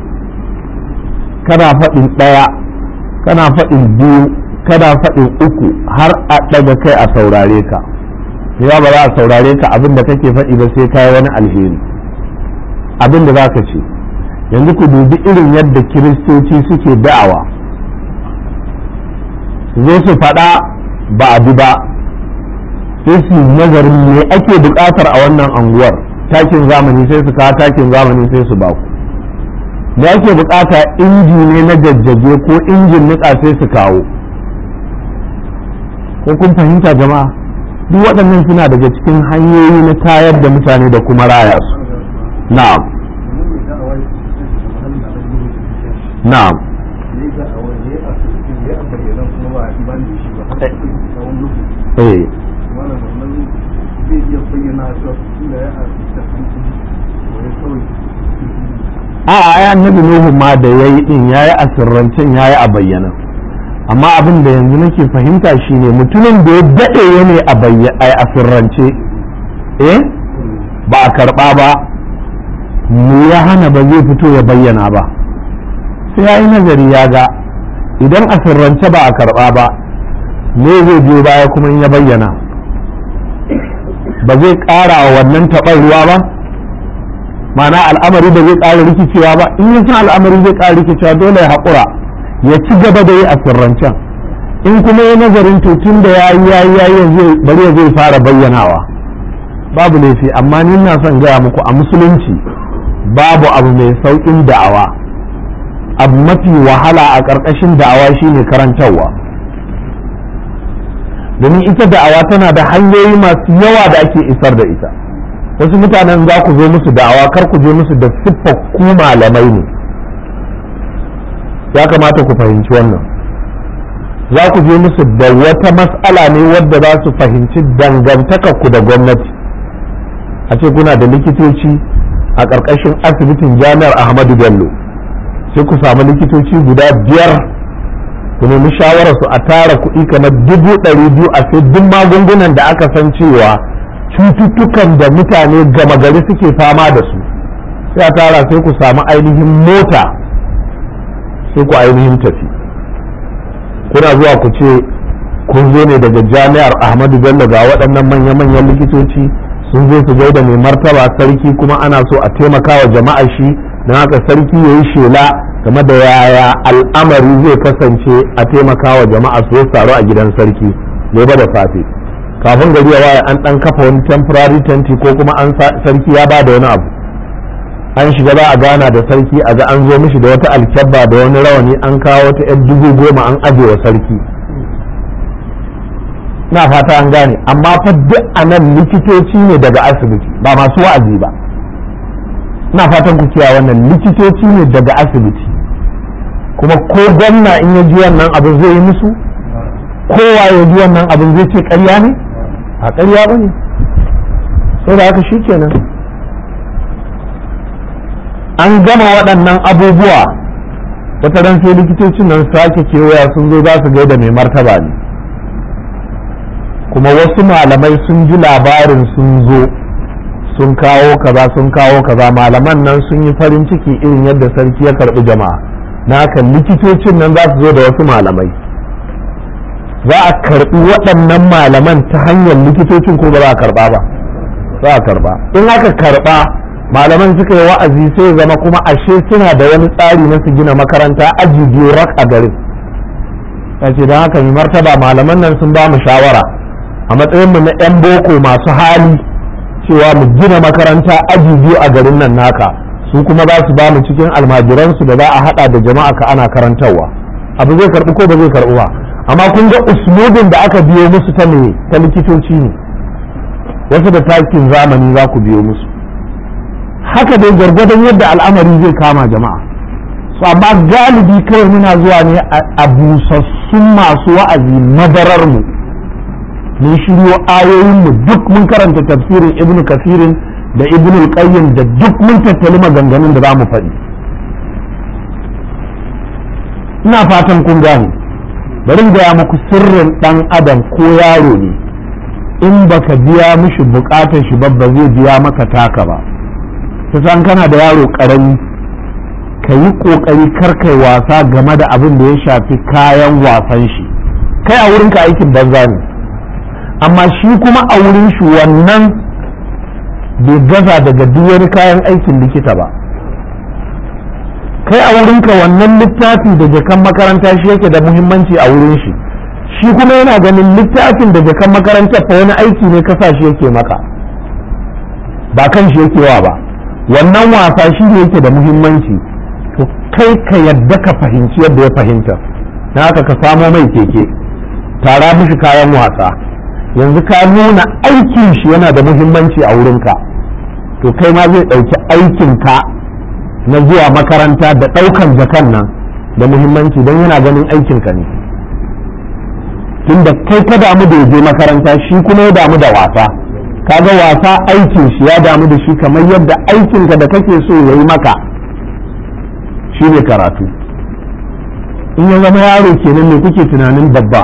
Speaker 1: kana faɗin ɗaya kana faɗin biyu kana faɗin uku har a ɗaga kai a saurare ka ya ba za a saurare ka abin da kake faɗi ba sai kai wani alheri abin da za ka ce yanzu ku dubi irin yadda kiristoci suke da'awa zo su faɗa ba a bi ba sai su nazarin me ake buƙatar a wannan anguwar takin zamani sai su kawo takin zamani sai su baku me ake buƙata inji ne na jajjage ko injin niƙa sai su kawo ko kun fahimta jama'a duk waɗannan suna daga cikin hanyoyi na tayar da mutane da kuma raya su na'am na'am eh a ai annabi nuhu ma da yayi din yayi a sirrancen yayi a bayyana amma abin da yanzu nake fahimta shine mutumin da ya dade ne a bayyana a sirrance eh ba a karba ba me ya hana ba zai fito ya bayyana ba sai yayi nazari ya ga idan a sirrance ba a karba ba me zai biyo baya kuma in ya bayyana ba zai ƙara wa wannan taɓar ruwa ba ma'ana al'amari ba zai ƙara rikicewa ba in ya san al'amari zai ƙara rikicewa dole ya haƙura ya ci gaba da yi a sirrancen in kuma ya nazarin to tun da ya yi ya yi ya yi bari ya zai fara bayyanawa babu laifi amma ni na son gaya muku a musulunci babu abu mai sauƙin da'awa abu mafi wahala a ƙarƙashin da'awa shine karantarwa domin ita da'awa tana da hanyoyi masu yawa da ake isar da ita wasu mutanen za ku zo musu da'awa kar ku je musu da siffar ku malamai ne ya kamata ku fahimci wannan za ku je musu da wata mas'ala ne wadda za su fahimci dangantakar ku da gwamnati a ce kuna da likitoci a ƙarƙashin asibitin jami'ar ahmadu bello sai ku samu likitoci guda biyar ku nemi shawararsu a tara kuɗi kamar dubu ɗari biyu a sai duk magungunan da aka san cewa cututtukan da mutane gama gari suke fama da su sai a tara sai ku samu ainihin mota sai ku ainihin tafi kuna zuwa ku ce kun zo ne daga jami'ar ahmadu bello ga waɗannan manya-manyan likitoci sun zo su gaida mai martaba sarki kuma ana so a taimaka wa jama'a shi don haka sarki ya yi shela game da yaya al'amari zai kasance a taimaka wa jama'a su taru a gidan sarki gobe da safe kafin gari ya waye an dan kafa wani temporary tenti ko kuma an sarki ya ba da wani abu an shiga za a gana da sarki a ga an zo mishi da wata alkyabba da wani rawani an kawo ta yan dubu goma an aje wa sarki na fata an gane amma fa duk a nan likitoci ne daga asibiti ba masu wa'azi ba na fatan ku kiyaye wannan likitoci ne daga asibiti kuma ko gwamna in ya ji wannan abin zai yi musu kowa ya ji wannan abin zai ce ƙarya ne a ƙarya ba ne sai da haka shi kenan an gama waɗannan abubuwa wata ran sai likitocin nan sake kewaya sun zo za su gaida mai martaba ne kuma wasu malamai sun ji labarin sun zo sun kawo kaza sun kawo kaza malaman nan sun yi farin ciki irin yadda sarki ya karɓi jama'a na haka likitocin nan za su zo da wasu malamai za a karɓi waɗannan malaman ta hanyar likitocin ko ba za a karɓa ba za a karɓa in aka karɓa malaman suka yi wa'azi sai zama kuma ashe suna da wani tsari na su gina makaranta aji biyu rak a garin ya ce don haka mai martaba malaman nan sun ba mu shawara a matsayinmu na 'yan boko masu hali cewa mu gina makaranta aji biyu a garin nan naka su kuma za su ba mu cikin almajiransu da za a hada da jama'a ka ana karantarwa abu zai karbi ko ba zai karbi ba amma kun ga uslubin da aka biyo musu ta ne ta likitoci ne wasu da takin zamani za ku biyo musu haka dai gwargwadon yadda al'amari zai kama jama'a su amma galibi kawai muna zuwa ne a busassun masu wa'azi madarar mu mun shiryo ayoyin mu duk mun karanta tafsirin ibnu kasirin da ibnu qayyim da duk mun tattali maganganun da za mu faɗi ina fatan kun gane bari gaya muku sirrin ɗan adam ko yaro ne in baka biya mishi bukatar shi ba ba zai biya maka taka ba kusan kana da yaro ƙarami ka yi ƙoƙari karkai wasa game da abin da ya shafi kayan wasan shi kai a wurinka aikin banza ne amma shi kuma a wurin shi wannan bai gaza daga duk wani kayan aikin likita ba kai a wurinka wannan littafi da jakan makaranta shi yake da muhimmanci a wurin shi shi kuma yana ganin littafin da jakan makaranta fa wani aiki ne kasa shi yake maka ba kan shi yake wa ba wannan wasa shi ne yake da muhimmanci to kai ka yadda ka fahimci yadda ya fahimta na haka ka samo mai keke tara mishi kayan wasa yanzu ka nuna aikin shi yana da muhimmanci a wurinka to kai ma zai ɗauki aikinka na zuwa makaranta da ɗaukan jakan nan da muhimmanci don yana ganin aikinka ne tunda kai ka damu da je makaranta shi kuma ya damu da wasa kaga wasa aikin shi ya damu da shi kamar yadda aikinka da kake so ya yi maka shi ne karatu in ya zama yaro kenan ne kuke tunanin babba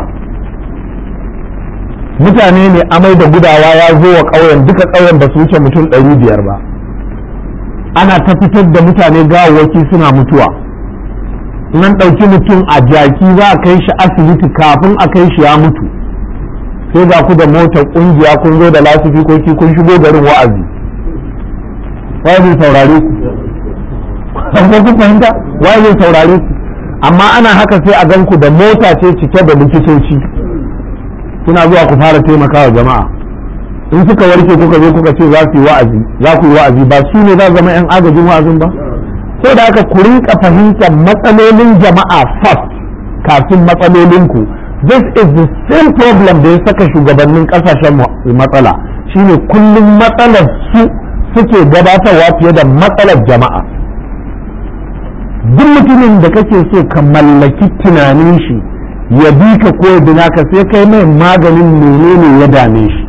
Speaker 1: mutane ne amai da gudawa ya zo wa ƙauyen duka ƙauyen ba su wuce mutum ɗari biyar ba ana ta fitar da mutane gawawwaki suna mutuwa nan ɗauki mutum a jaki za a kai shi asibiti kafin a kai shi ya mutu sai ga ku da motar ƙungiya kun zo da lasifikoki kun shigo garin wa'azi wa zai saurare ku ko kun fahimta wa zai saurare ku amma ana haka sai a gan ku da mota ce cike da likitoci kuna zuwa ku fara taimakawa jama'a in suka warke kuka zo kuka ce za su yi wa'azi za ku yi wa'azi ba su ne za zama yan agajin wa'azin ba sai da haka ku rinka fahimtar matsalolin jama'a first kafin matsalolin ku this is the same problem da ya saka shugabannin kasashen matsala shine kullum matsalar su suke gabatarwa fiye da matsalar jama'a duk mutumin da kake so ka mallaki tunanin shi ya bi ka ko ya bina ka sai kai mai maganin menene ya dame shi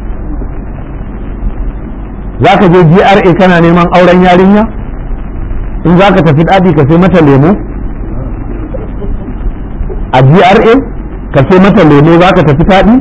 Speaker 1: za ka je GRA kana neman auren yarinya in za ka tafi ɗaɗi ka sai mata lemo a GRA ka sai mata lemo za ka tafi taɗi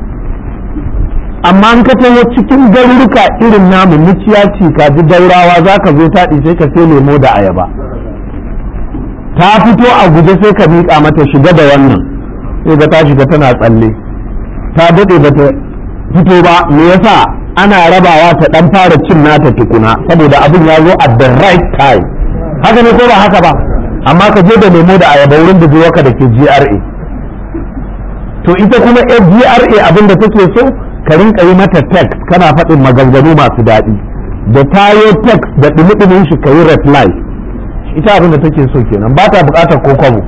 Speaker 1: amma an ka taho cikin garuruka irin namu muciya ci ka ji daurawa za ka zo taɗi sai ka sai lemo da ayaba ta fito a guje sai ka miƙa mata shiga da wannan sai ga ta shiga tana tsalle ta daɗe ba ta fito ba me yasa ana rabawa ta ɗan fara cin nata tukuna saboda abin ya zo at the right time haka ne ko ba haka ba amma ka je da lemo da ayaba wurin da ka da ke GRA to ita kuma GRA abin da take so ka rinka yi mata text kana faɗin maganganu masu daɗi da tayo text da dumi shi ka yi reply ita abin da take so kenan ba ta bukatar ko kwabo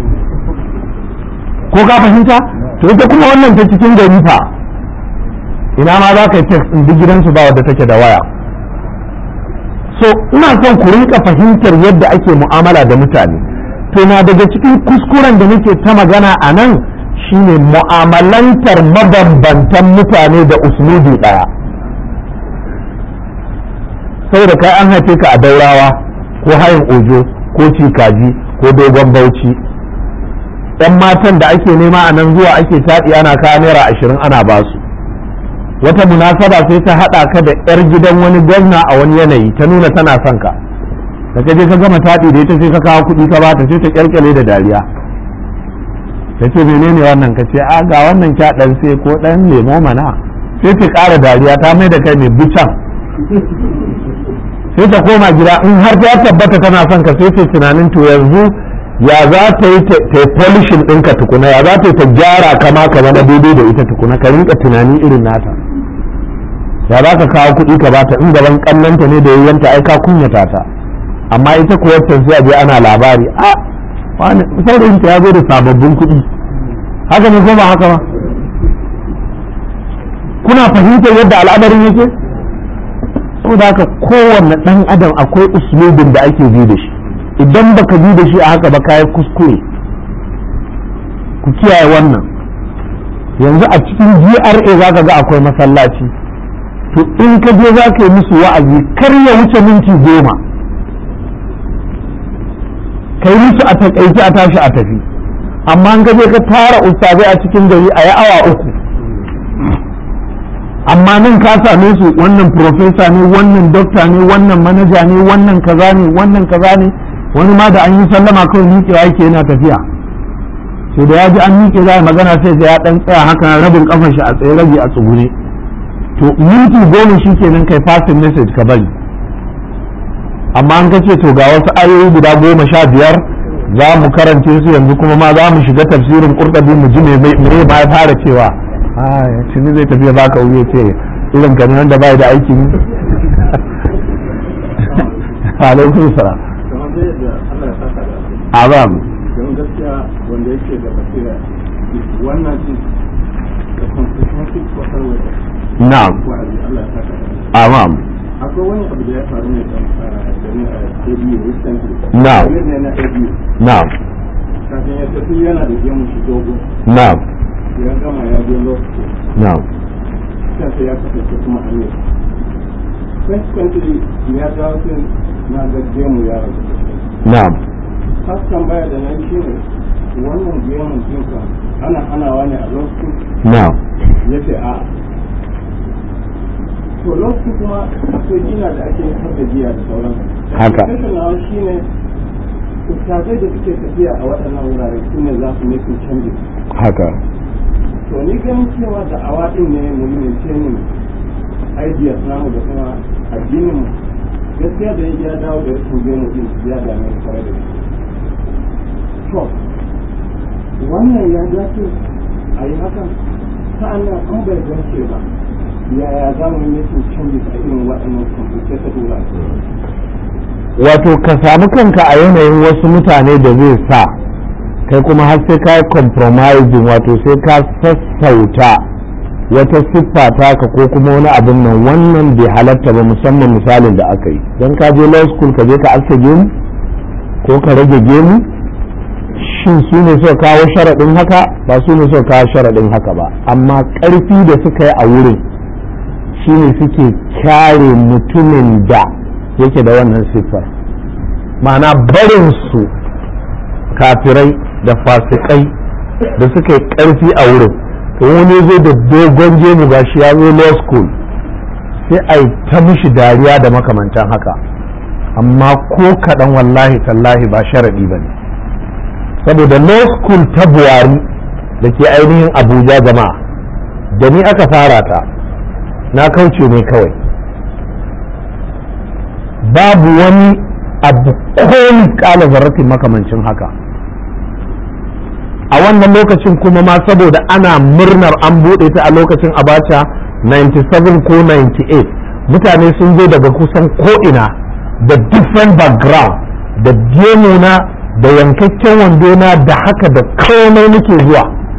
Speaker 1: ko ka fahimta to ita kuma wannan ta cikin gari fa ina ma za ka yi text ɗin duk gidansu ba wadda take da waya so ina son ku rinka fahimtar yadda ake mu'amala da mutane to na daga cikin kuskuren da nake ta magana a nan shine mu'amalantar mabambantan mutane da uslubi ɗaya saboda kai an haife ka a daurawa ko hayin ojo ko cikaji ko dogon bauchi yan matan da ake nema a nan zuwa ake taɗi ana kawo naira ashirin ana basu wata munasaba sai ta haɗa ka da 'yar gidan wani gwamna a wani yanayi ta nuna tana son ka da ka je ka gama taɗi da ita sai ka kawo kuɗi ka bata sai ta kyalkyale da dariya ta ce menene wannan ka ce a ga wannan kya ɗan sai ko ɗan lemo mana sai ta ƙara dariya ta mai da kai mai bucan sai ta koma gida in har ta tabbata tana son ka sai ta tunanin to yanzu ya za ta yi ta polishin ɗinka tukuna ya za ta yi ta gyara kama ka zama daidai da ita tukuna ka rinka tunani irin nata ya za ka kawo kuɗi ka bata in gaban ƙannanta ne da yayyanta ai ka kunyata ta amma ita kuwa sai a je ana labari a wani saurayin ta ya zo da sababbin kuɗi haka ne ko ba haka ba kuna fahimtar yadda al'amarin yake saboda haka kowanne ɗan adam akwai uslubin da ake bi da shi idan baka bi da shi a haka ba kayi kuskure ku kiyaye wannan yanzu a cikin GRA za ka ga akwai masallaci to in ka je za ka yi musu wa'azi kar ya wuce minti goma ka yi musu a takaice a tashi a tafi amma an gaje ka tara ustazai a cikin gari a yi awa uku amma nan ka same su wannan profesa ne wannan dokta ne wannan manaja ne wannan kaza ne wannan kaza ne wani ma da an yi sallama kawai miƙewa yake yana tafiya sai da ya ji an miƙe za a magana sai da ya ɗan tsaya haka rabin kafan shi a tsaye rabi a tsugune to minti goma shi kenan kai fasin message ka bari amma an kace to ga wasu ayoyi guda goma sha biyar za mu karance su yanzu kuma ma za mu shiga tafsirin kurɗabi mu ji me ma ya fara cewa ya tuni zai tafiya baka wuri ya ce irin ka ne wanda bai da aikin alaikum salam azam
Speaker 2: don gaskiya wanda yake da basira wannan din da comprehensive kwakwalwa da
Speaker 1: na'am
Speaker 2: wa'azi Allah ya saka da
Speaker 1: amam
Speaker 2: akwai wani abu da ya faru ne da ni a ABU recently
Speaker 1: Na'am.
Speaker 2: Wani ne na ABU
Speaker 1: na'am
Speaker 2: kafin ya tafi yana da gemu shi dogo
Speaker 1: na'am
Speaker 2: ya gama ya je lokaci
Speaker 1: na'am
Speaker 2: kansa ya kasance kuma amir consequently ya dawo sai na ga gemu ya rasu
Speaker 1: na'am
Speaker 2: haskan baya da nan shi ne wannan gemun jinka ana hanawa ne a lokacin
Speaker 1: na'am
Speaker 2: ya ce a to lokacin kuma akwai gina da ake yin da giya da sauran
Speaker 1: Haka.
Speaker 2: nawa shi ne ustazai da suke tafiya a waɗannan wurare su ne za su nufin canji
Speaker 1: haka
Speaker 2: to ni ganin cewa da awa ɗin ne mu yi maintaining ideas namu da kuma addinin mu gaskiya da ya dawo da rashin gemu ɗin ya dame ni kwarai da gaske to wannan ya dace a yi hakan sa'annan an bai dace ba yaya za mu yi making changes a irin waɗannan complicated wurare
Speaker 1: wato ka samu kanka a yanayin wasu mutane da zai sa kai kuma har sai ka yi compromising wato sai ka sassauta wata siffa taka ko kuma wani abin nan wannan bai halatta ba musamman misalin da aka yi don ka je law school ka je ka aske gemu ko ka rage gemu shin su ne suka kawo sharaɗin haka ba su ne suka kawo sharaɗin haka ba amma ƙarfi da suka yi a wurin shine suke kyare mutumin da yake da wannan siffar ma'ana barin su kafirai da fasikai da suka yi ƙarfi a wurin to wani zo da dogon gemu gashi ya zo law school sai a yi ta mishi dariya da makamantan haka amma ko kaɗan wallahi tallahi ba sharaɗi ba ne saboda law school ta buwari da ke ainihin abuja jama'a da ni aka fara ta na kauce ne kawai babu wani abu ko kala zarratin makamancin haka a wannan lokacin kuma ma saboda ana murnar an buɗe ta a lokacin abacha 97 ko 98 mutane sun zo daga kusan ko'ina da different background da gemuna da yankakken wandona da haka da komai nake zuwa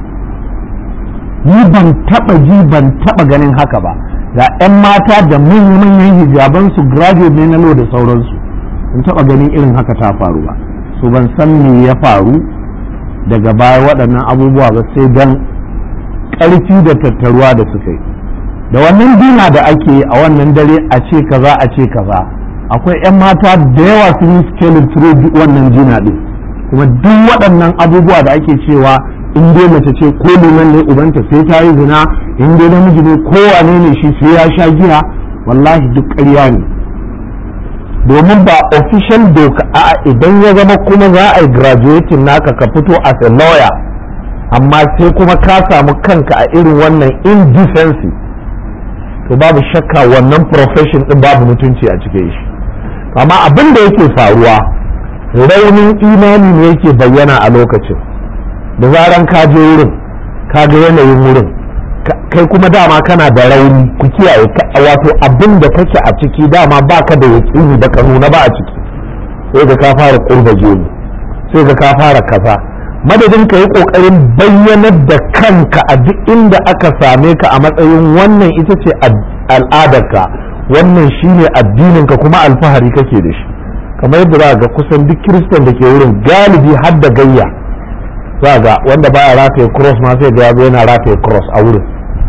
Speaker 1: ni ban taba ji ban taba ganin haka ba ga 'yan mata da manyan hijaban su graduate ne na lo da sauransu ban taba ganin irin haka ta faru ba so ban san me ya faru daga baya waɗannan abubuwa ba sai dan ƙarfi da tattaruwa da suka yi da wannan dina da ake yi a wannan dare a ce kaza a ce kaza akwai 'yan mata da yawa sun yi scaling through wannan dina ɗin kuma duk waɗannan abubuwa da ake cewa in dai mace ce ko liman ne ubanta sai ta yi zina in dai namiji ne kowane ne shi sai ya sha giya wallahi duk ƙarya ne domin ba official doka a idan ya zama kuma za a yi graduating naka ka fito as a lawyer amma sai kuma ka samu kanka a irin wannan indecency to babu shakka wannan profession din babu mutunci a cikin shi amma abin da yake faruwa raunin imani ne yake bayyana a lokacin da zaran ka je wurin ka ga yanayin wurin kai kuma dama kana da rauni ku kiyaye wato abin da kake a ciki dama baka da yaƙini da ka nuna ba a ciki sai ga ka fara kurba gemu sai ga ka fara kaza madadin ka yi ƙoƙarin bayyanar da kanka a duk inda aka same ka a matsayin wannan ita ce al'adarka wannan shine addininka kuma alfahari kake da shi kamar yadda za ga kusan duk kiristan da ke wurin galibi har da gayya za ga wanda baya rataye cross ma sai ga yana rataye cross a wurin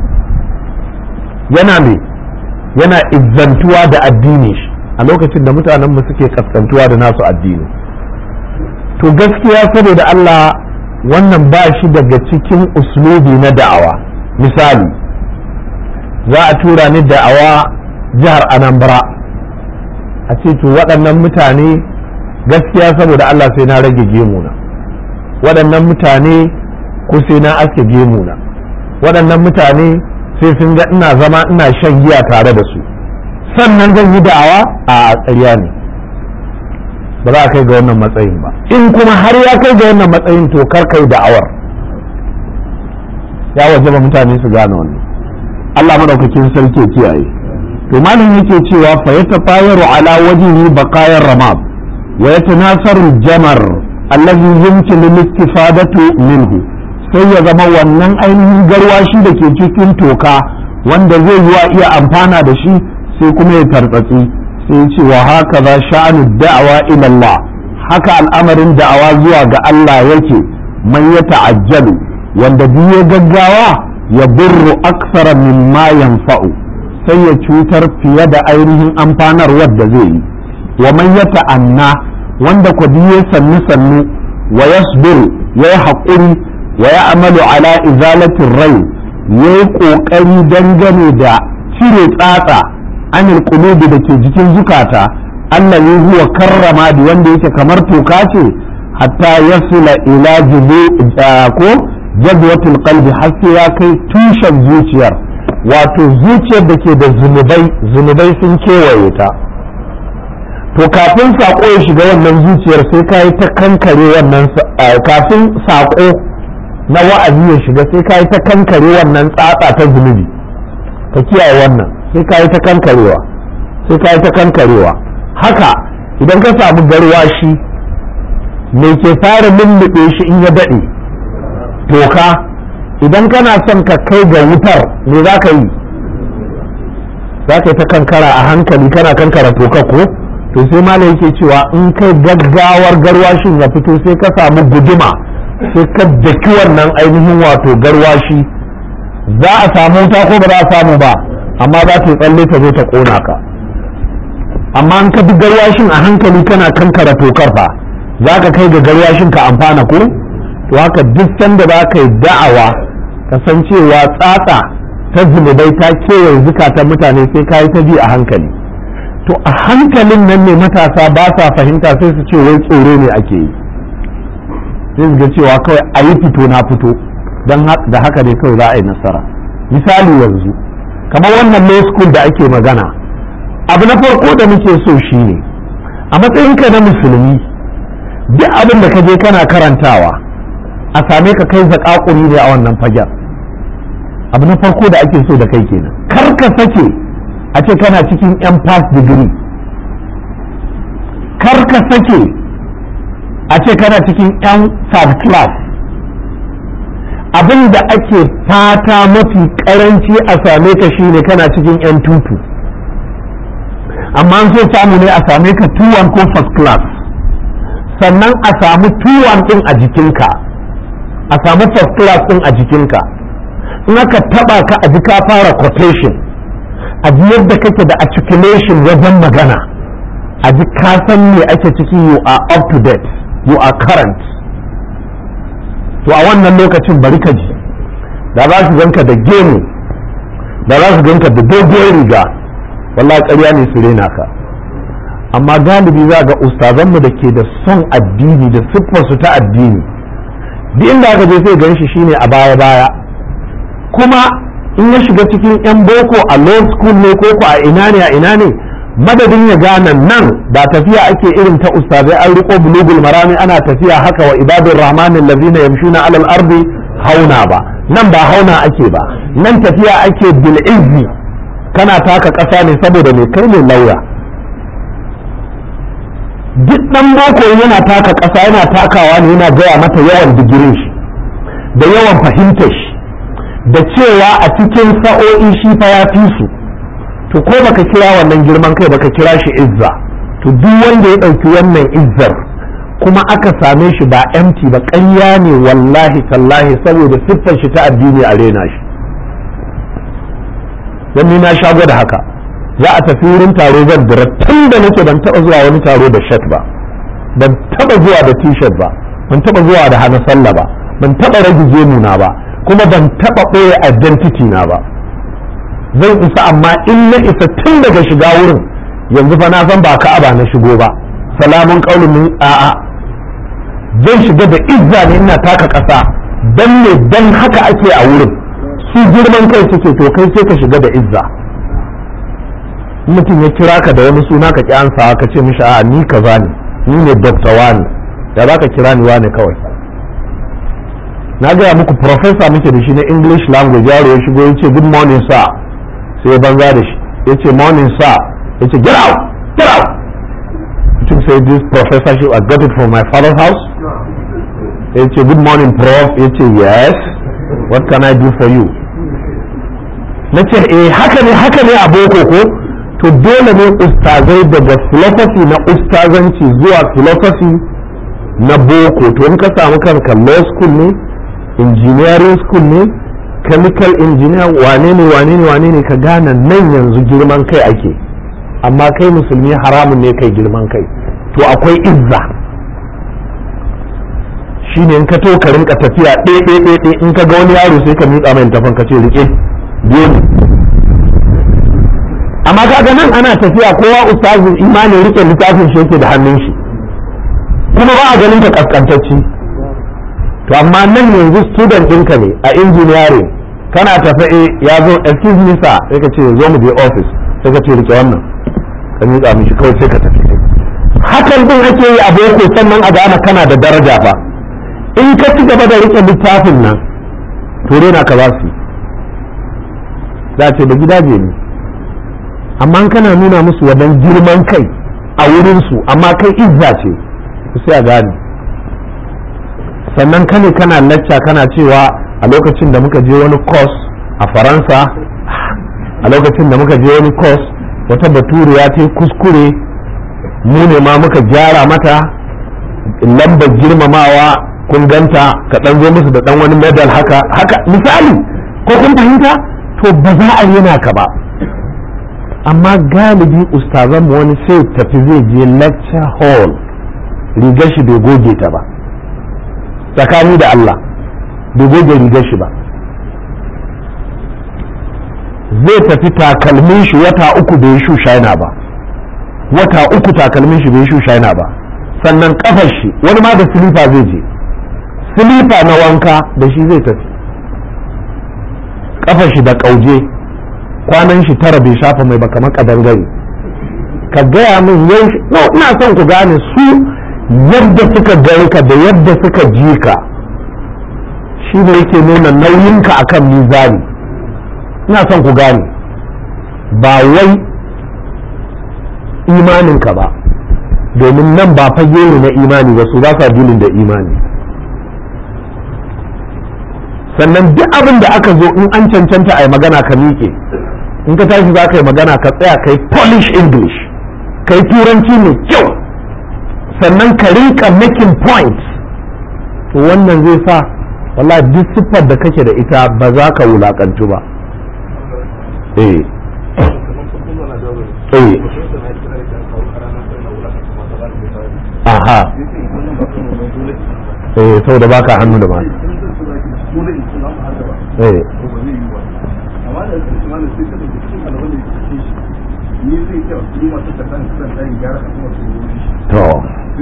Speaker 1: yana me yana izzantuwa da addini shi a lokacin da mutanen mu suke kaskantuwa da nasu addini to gaskiya saboda Allah wannan ba shi daga cikin uslubi na da'awa misali za a tura ni da'awa jihar anambra a ce to waɗannan mutane gaskiya saboda Allah sai na rage gemuna waɗannan mutane ko sai na aske gemuna waɗannan mutane sai sun ga ina zama ina shan giya tare da su sannan zan yi da'awa a ƙarya ne ba za a kai ga wannan matsayin ba in kuma har ya kai ga wannan matsayin to kar kai da'awar ya waje ba mutane su gane wannan Allah madaukakin sarki ya kiyaye to malam yake cewa fa yatafayaru ala wajhihi baqayar ramab wa yatanasaru jamar allazi yumkin al-istifadatu minhu sai ya zama wannan ainihin garwashi da ke cikin toka wanda zai yi wa iya amfana da shi sai kuma ya tartsatsi sai ce wa haka za sha'anu da'awa ila Allah haka al'amarin da'awa zuwa ga Allah yake man ya ta'ajjalu wanda biye gaggawa ya burru aksara mimma yanfa'u sai ya cutar fiye da ainihin amfanarwar da zai yi wa man ya ta'anna wanda ku biye sannu sannu wa yasbiru ya yi haƙuri wa ya amalu ala izalatin rai ya yi ƙoƙari dangane da cire tsatsa anil qulubi da ke jikin zukata Allah ya huwa karrama da wanda yake kamar toka ce hatta yasula ila jibu ko jazwatul qalbi har sai ya kai tushen zuciyar wato zuciyar da ke da zunubai zunubai sun kewaye ta to kafin sako ya shiga wannan zuciyar sai ka yi ta kankare wannan kafin sako na wa'azi ya shiga sai ka yi ta kankare wannan tsatsa ta zunubi ka kiyaye wannan sai ka yi ta kankarewa sai ka yi ta kankarewa haka idan ka samu garwashi mai ke fara lullube shi in ya daɗe toka idan kana son ka kai ga wutar me za ka yi za ka yi ta kankara a hankali kana kankara toka ko to sai malam yake cewa in kai gaggawar garwashin ya fito sai ka samu guduma sai ka daki wannan ainihin wato garwashi za a samu wuta ko ba za a samu ba amma za ta yi tsalle ta zo ta kona ka amma in ka bi garwashin a hankali kana kankara tokar fa za ka kai ga garwashin ka amfana ko to haka duk sanda za ka yi da'awa kasancewa tsatsa ta zunubai ta kewaye zukatan mutane sai ka yi ta bi a hankali to a hankalin nan ne matasa ba sa fahimta sai su ce wai tsoro ne ake yi sai su ga cewa kawai a yi fito na fito don da haka ne kawai za a yi nasara misali yanzu kamar wannan law school da ake magana abu na farko da muke so shine a matsayinka na musulmi duk abin da ka je kana karantawa a same ka kai zakakuri ne a wannan fagen abu na farko da ake so da kai kenan kar ka sake a ce kana cikin yan past degree kar ka sake a ce kana cikin yan third class abin da ake fata mafi karanci a same ka shine kana cikin yan tutu amma an so samu ne a same ka tuwon ko first class sannan a samu tuwon din a jikinka a samu first class din a jikinka in aka taba ka a ji ka fara quotation a ji yadda kake da articulation wajen magana a ji ka san me ake ciki you are up to date you are current to a wannan lokacin bari ka ji da za su ganka da gemu da za su ganka da doguwar riga wallahi ƙarya ne su rena ka amma galibi za ga ustazanmu da ke da son addini da siffarsu ta addini duk inda aka je sai gan shi shine a baya baya kuma in ya shiga cikin yan boko a law school ne ko a ina ne a ina ne madadin ya gane nan ba tafiya ake irin ta ustazai an riko bulugul marami ana tafiya haka wa ibadur rahmanin lazina yamshuna alal ardi hauna ba nan ba hauna ake ba nan tafiya ake bil izzi kana taka ƙasa ne saboda mai kai ne lauya duk ɗan boko yana taka ƙasa yana takawa ne yana gaya mata yawan digirin shi da yawan fahimtar shi da cewa a cikin sa'o'i shi fa ya fi su to ko baka kira wannan girman kai baka kira shi izza to duk wanda ya ɗauki wannan izzar kuma aka same shi ba empty ba ƙarya ne wallahi tallahi saboda siffar shi ta addini a rena shi dan ni na sha gwada haka za a tafi wurin taro zan dira tun da nake ban taba zuwa wani taro da shirt ba ban taba zuwa da t-shirt ba ban taba zuwa da hana sallah ba ban taba rage gemuna ba kuma ban taba ɓoye identity na ba zan isa amma in na isa tun daga shiga wurin yanzu fa na san ba ka'aba na shigo ba salamun qaulun min a'a zan shiga da izza ne ina taka ƙasa dan ne dan haka ake a wurin su girman kai suke to kai sai ka shiga da izza mutum ya kira ka da wani suna ka kyansa ka ce mishi a ni kaza ne ni ne dokta wani ya za ka kira ni wani kawai na gaya muku professor muke da shi na english language yaro ya shigo ya ce good morning sir sai ya banza da shi ya ce morning sir ya ce get out get out mutum sai this professorship I got it from my father's house ya ce good morning prof ya ce yes what can I do for you na ce eh haka ne haka ne a boko ko to dole ne ustazai daga philosophy na ustazanci zuwa philosophy na boko to in ka samu kanka law school ne engineering school ne chemical engineer wane ne wane ne wane ne ka gane nan yanzu girman kai ake amma kai musulmi haramun ne kai girman kai to akwai izza shine in ka to ka rinka tafiya ɗaya ɗaya in ka ga wani yaro sai ka miƙa mai tafan ka ce rike biyo ne amma kaga nan ana tafiya kowa ustazin imanin rike littafin shi yake da hannun shi kuma ba a ganin ka kaskantacci to amma nan yanzu student ɗinka ne a engineering kana tafe ya zo excuse me sir sai ka ce zo mu je office sai ka ce rike wannan ka miƙa mishi kawai sai ka tafi hakan din ake yi a boko sannan a gane kana da daraja fa in ka ci gaba da rike littafin nan to na ka za su za ce da gidaje ne amma kana nuna musu wadan girman kai a wurinsu amma kai izza ce sai a gane sannan kane kana lacca kana cewa a lokacin da muka je wani course a faransa a lokacin da muka je wani course wata baturiya ta kuskure mu ne ma muka gyara mata lambar girmamawa kun ganta ka dan zo musu da dan wani medal haka haka misali ko kun fahimta to ba za a yana ka ba amma galibi ustazan wani sai tafi zai je lecture hall rigar shi bai goge ta ba tsakani da Allah bai goge rigar shi ba zai tafi takalmin shi wata uku bai shu shaina ba wata uku takalmin shi bai shu shaina ba sannan kafar shi wani ma da silifa zai je silifa na wanka da shi zai tafi kafar shi da kauje kwanan shi tara bai shafa mai ba kamar kadangare ka gaya min yau no ina son ku gane su yadda suka gani ka da yadda suka ji ka shi ne yake nuna nauyinka akan mizani ina son ku gane ba wai imaninka ba domin nan ba fage ne na imani ba su ba sa dilin da imani sannan duk abin da aka zo in an cancanta a yi magana ka miƙe in ka tashi za ka yi magana ka tsaya ka yi polish english ka yi turanci mai kyau sannan ka rinka making points to wannan zai sa wallahi duk siffar da kake da ita ba za ka wulakantu ba eh eh aha eh saboda baka hannu da mata eh to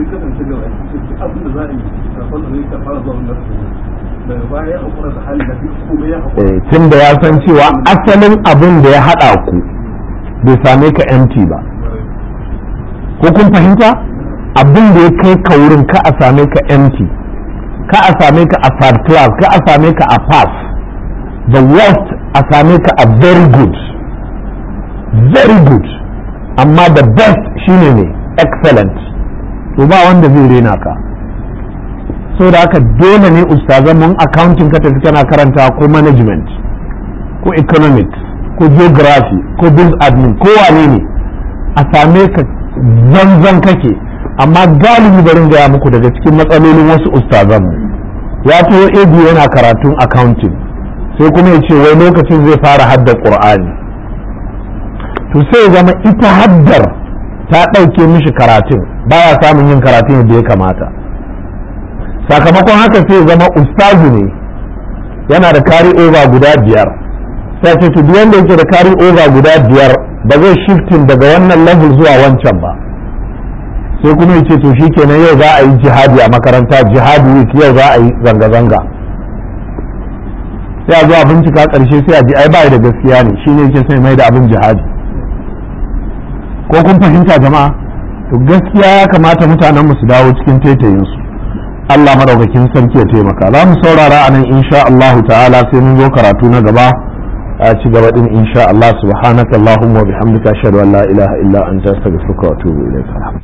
Speaker 1: tun da ya san cewa asalin abin da ya haɗa ku bai same ka empty ba ko kun fahimta abin da ya kai ka wurin ka a same ka empty ka a same ka a third class ka a same ka a pass the worst a same ka a very good very good amma the best shine ne excellent to ba wanda zai rena ka so da haka dole ne ustazan mun accounting ka tafi kana karanta ko management ko economics ko geography ko business admin ko wane ne a same ka zanzan kake amma galibi barin gaya muku daga cikin matsalolin wasu ustazan ya tuwo ebi yana karatun accounting sai kuma ya ce wai lokacin zai fara haddar qur'ani to sai zama ita haddar ta ɗauke mishi karatun baya samun yin karatun yadda ya kamata sakamakon haka sai zama ustazu ne yana da kari over guda biyar sai ce duk wanda yake da kari over guda biyar ba zai shifting daga wannan level zuwa wancan ba sai kuma yace to shikenan yau za a yi jihadi a makaranta jihadi week yau za a yi zanga-zanga sai a zo a bincika karshe sai a ji ai bai da gaskiya ne shine yake sai mai da abin jihadi ko kun fahimta jama'a to gaskiya ya kamata mutanen mu su dawo cikin taitayin su Allah madaukakin sarki ya taimaka za mu saurara a nan insha Allah ta'ala sai mun zo karatu na gaba a ci gaba din insha Allah subhanakallahumma wa bihamdika ashhadu an la ilaha illa anta astaghfiruka wa atubu ilayk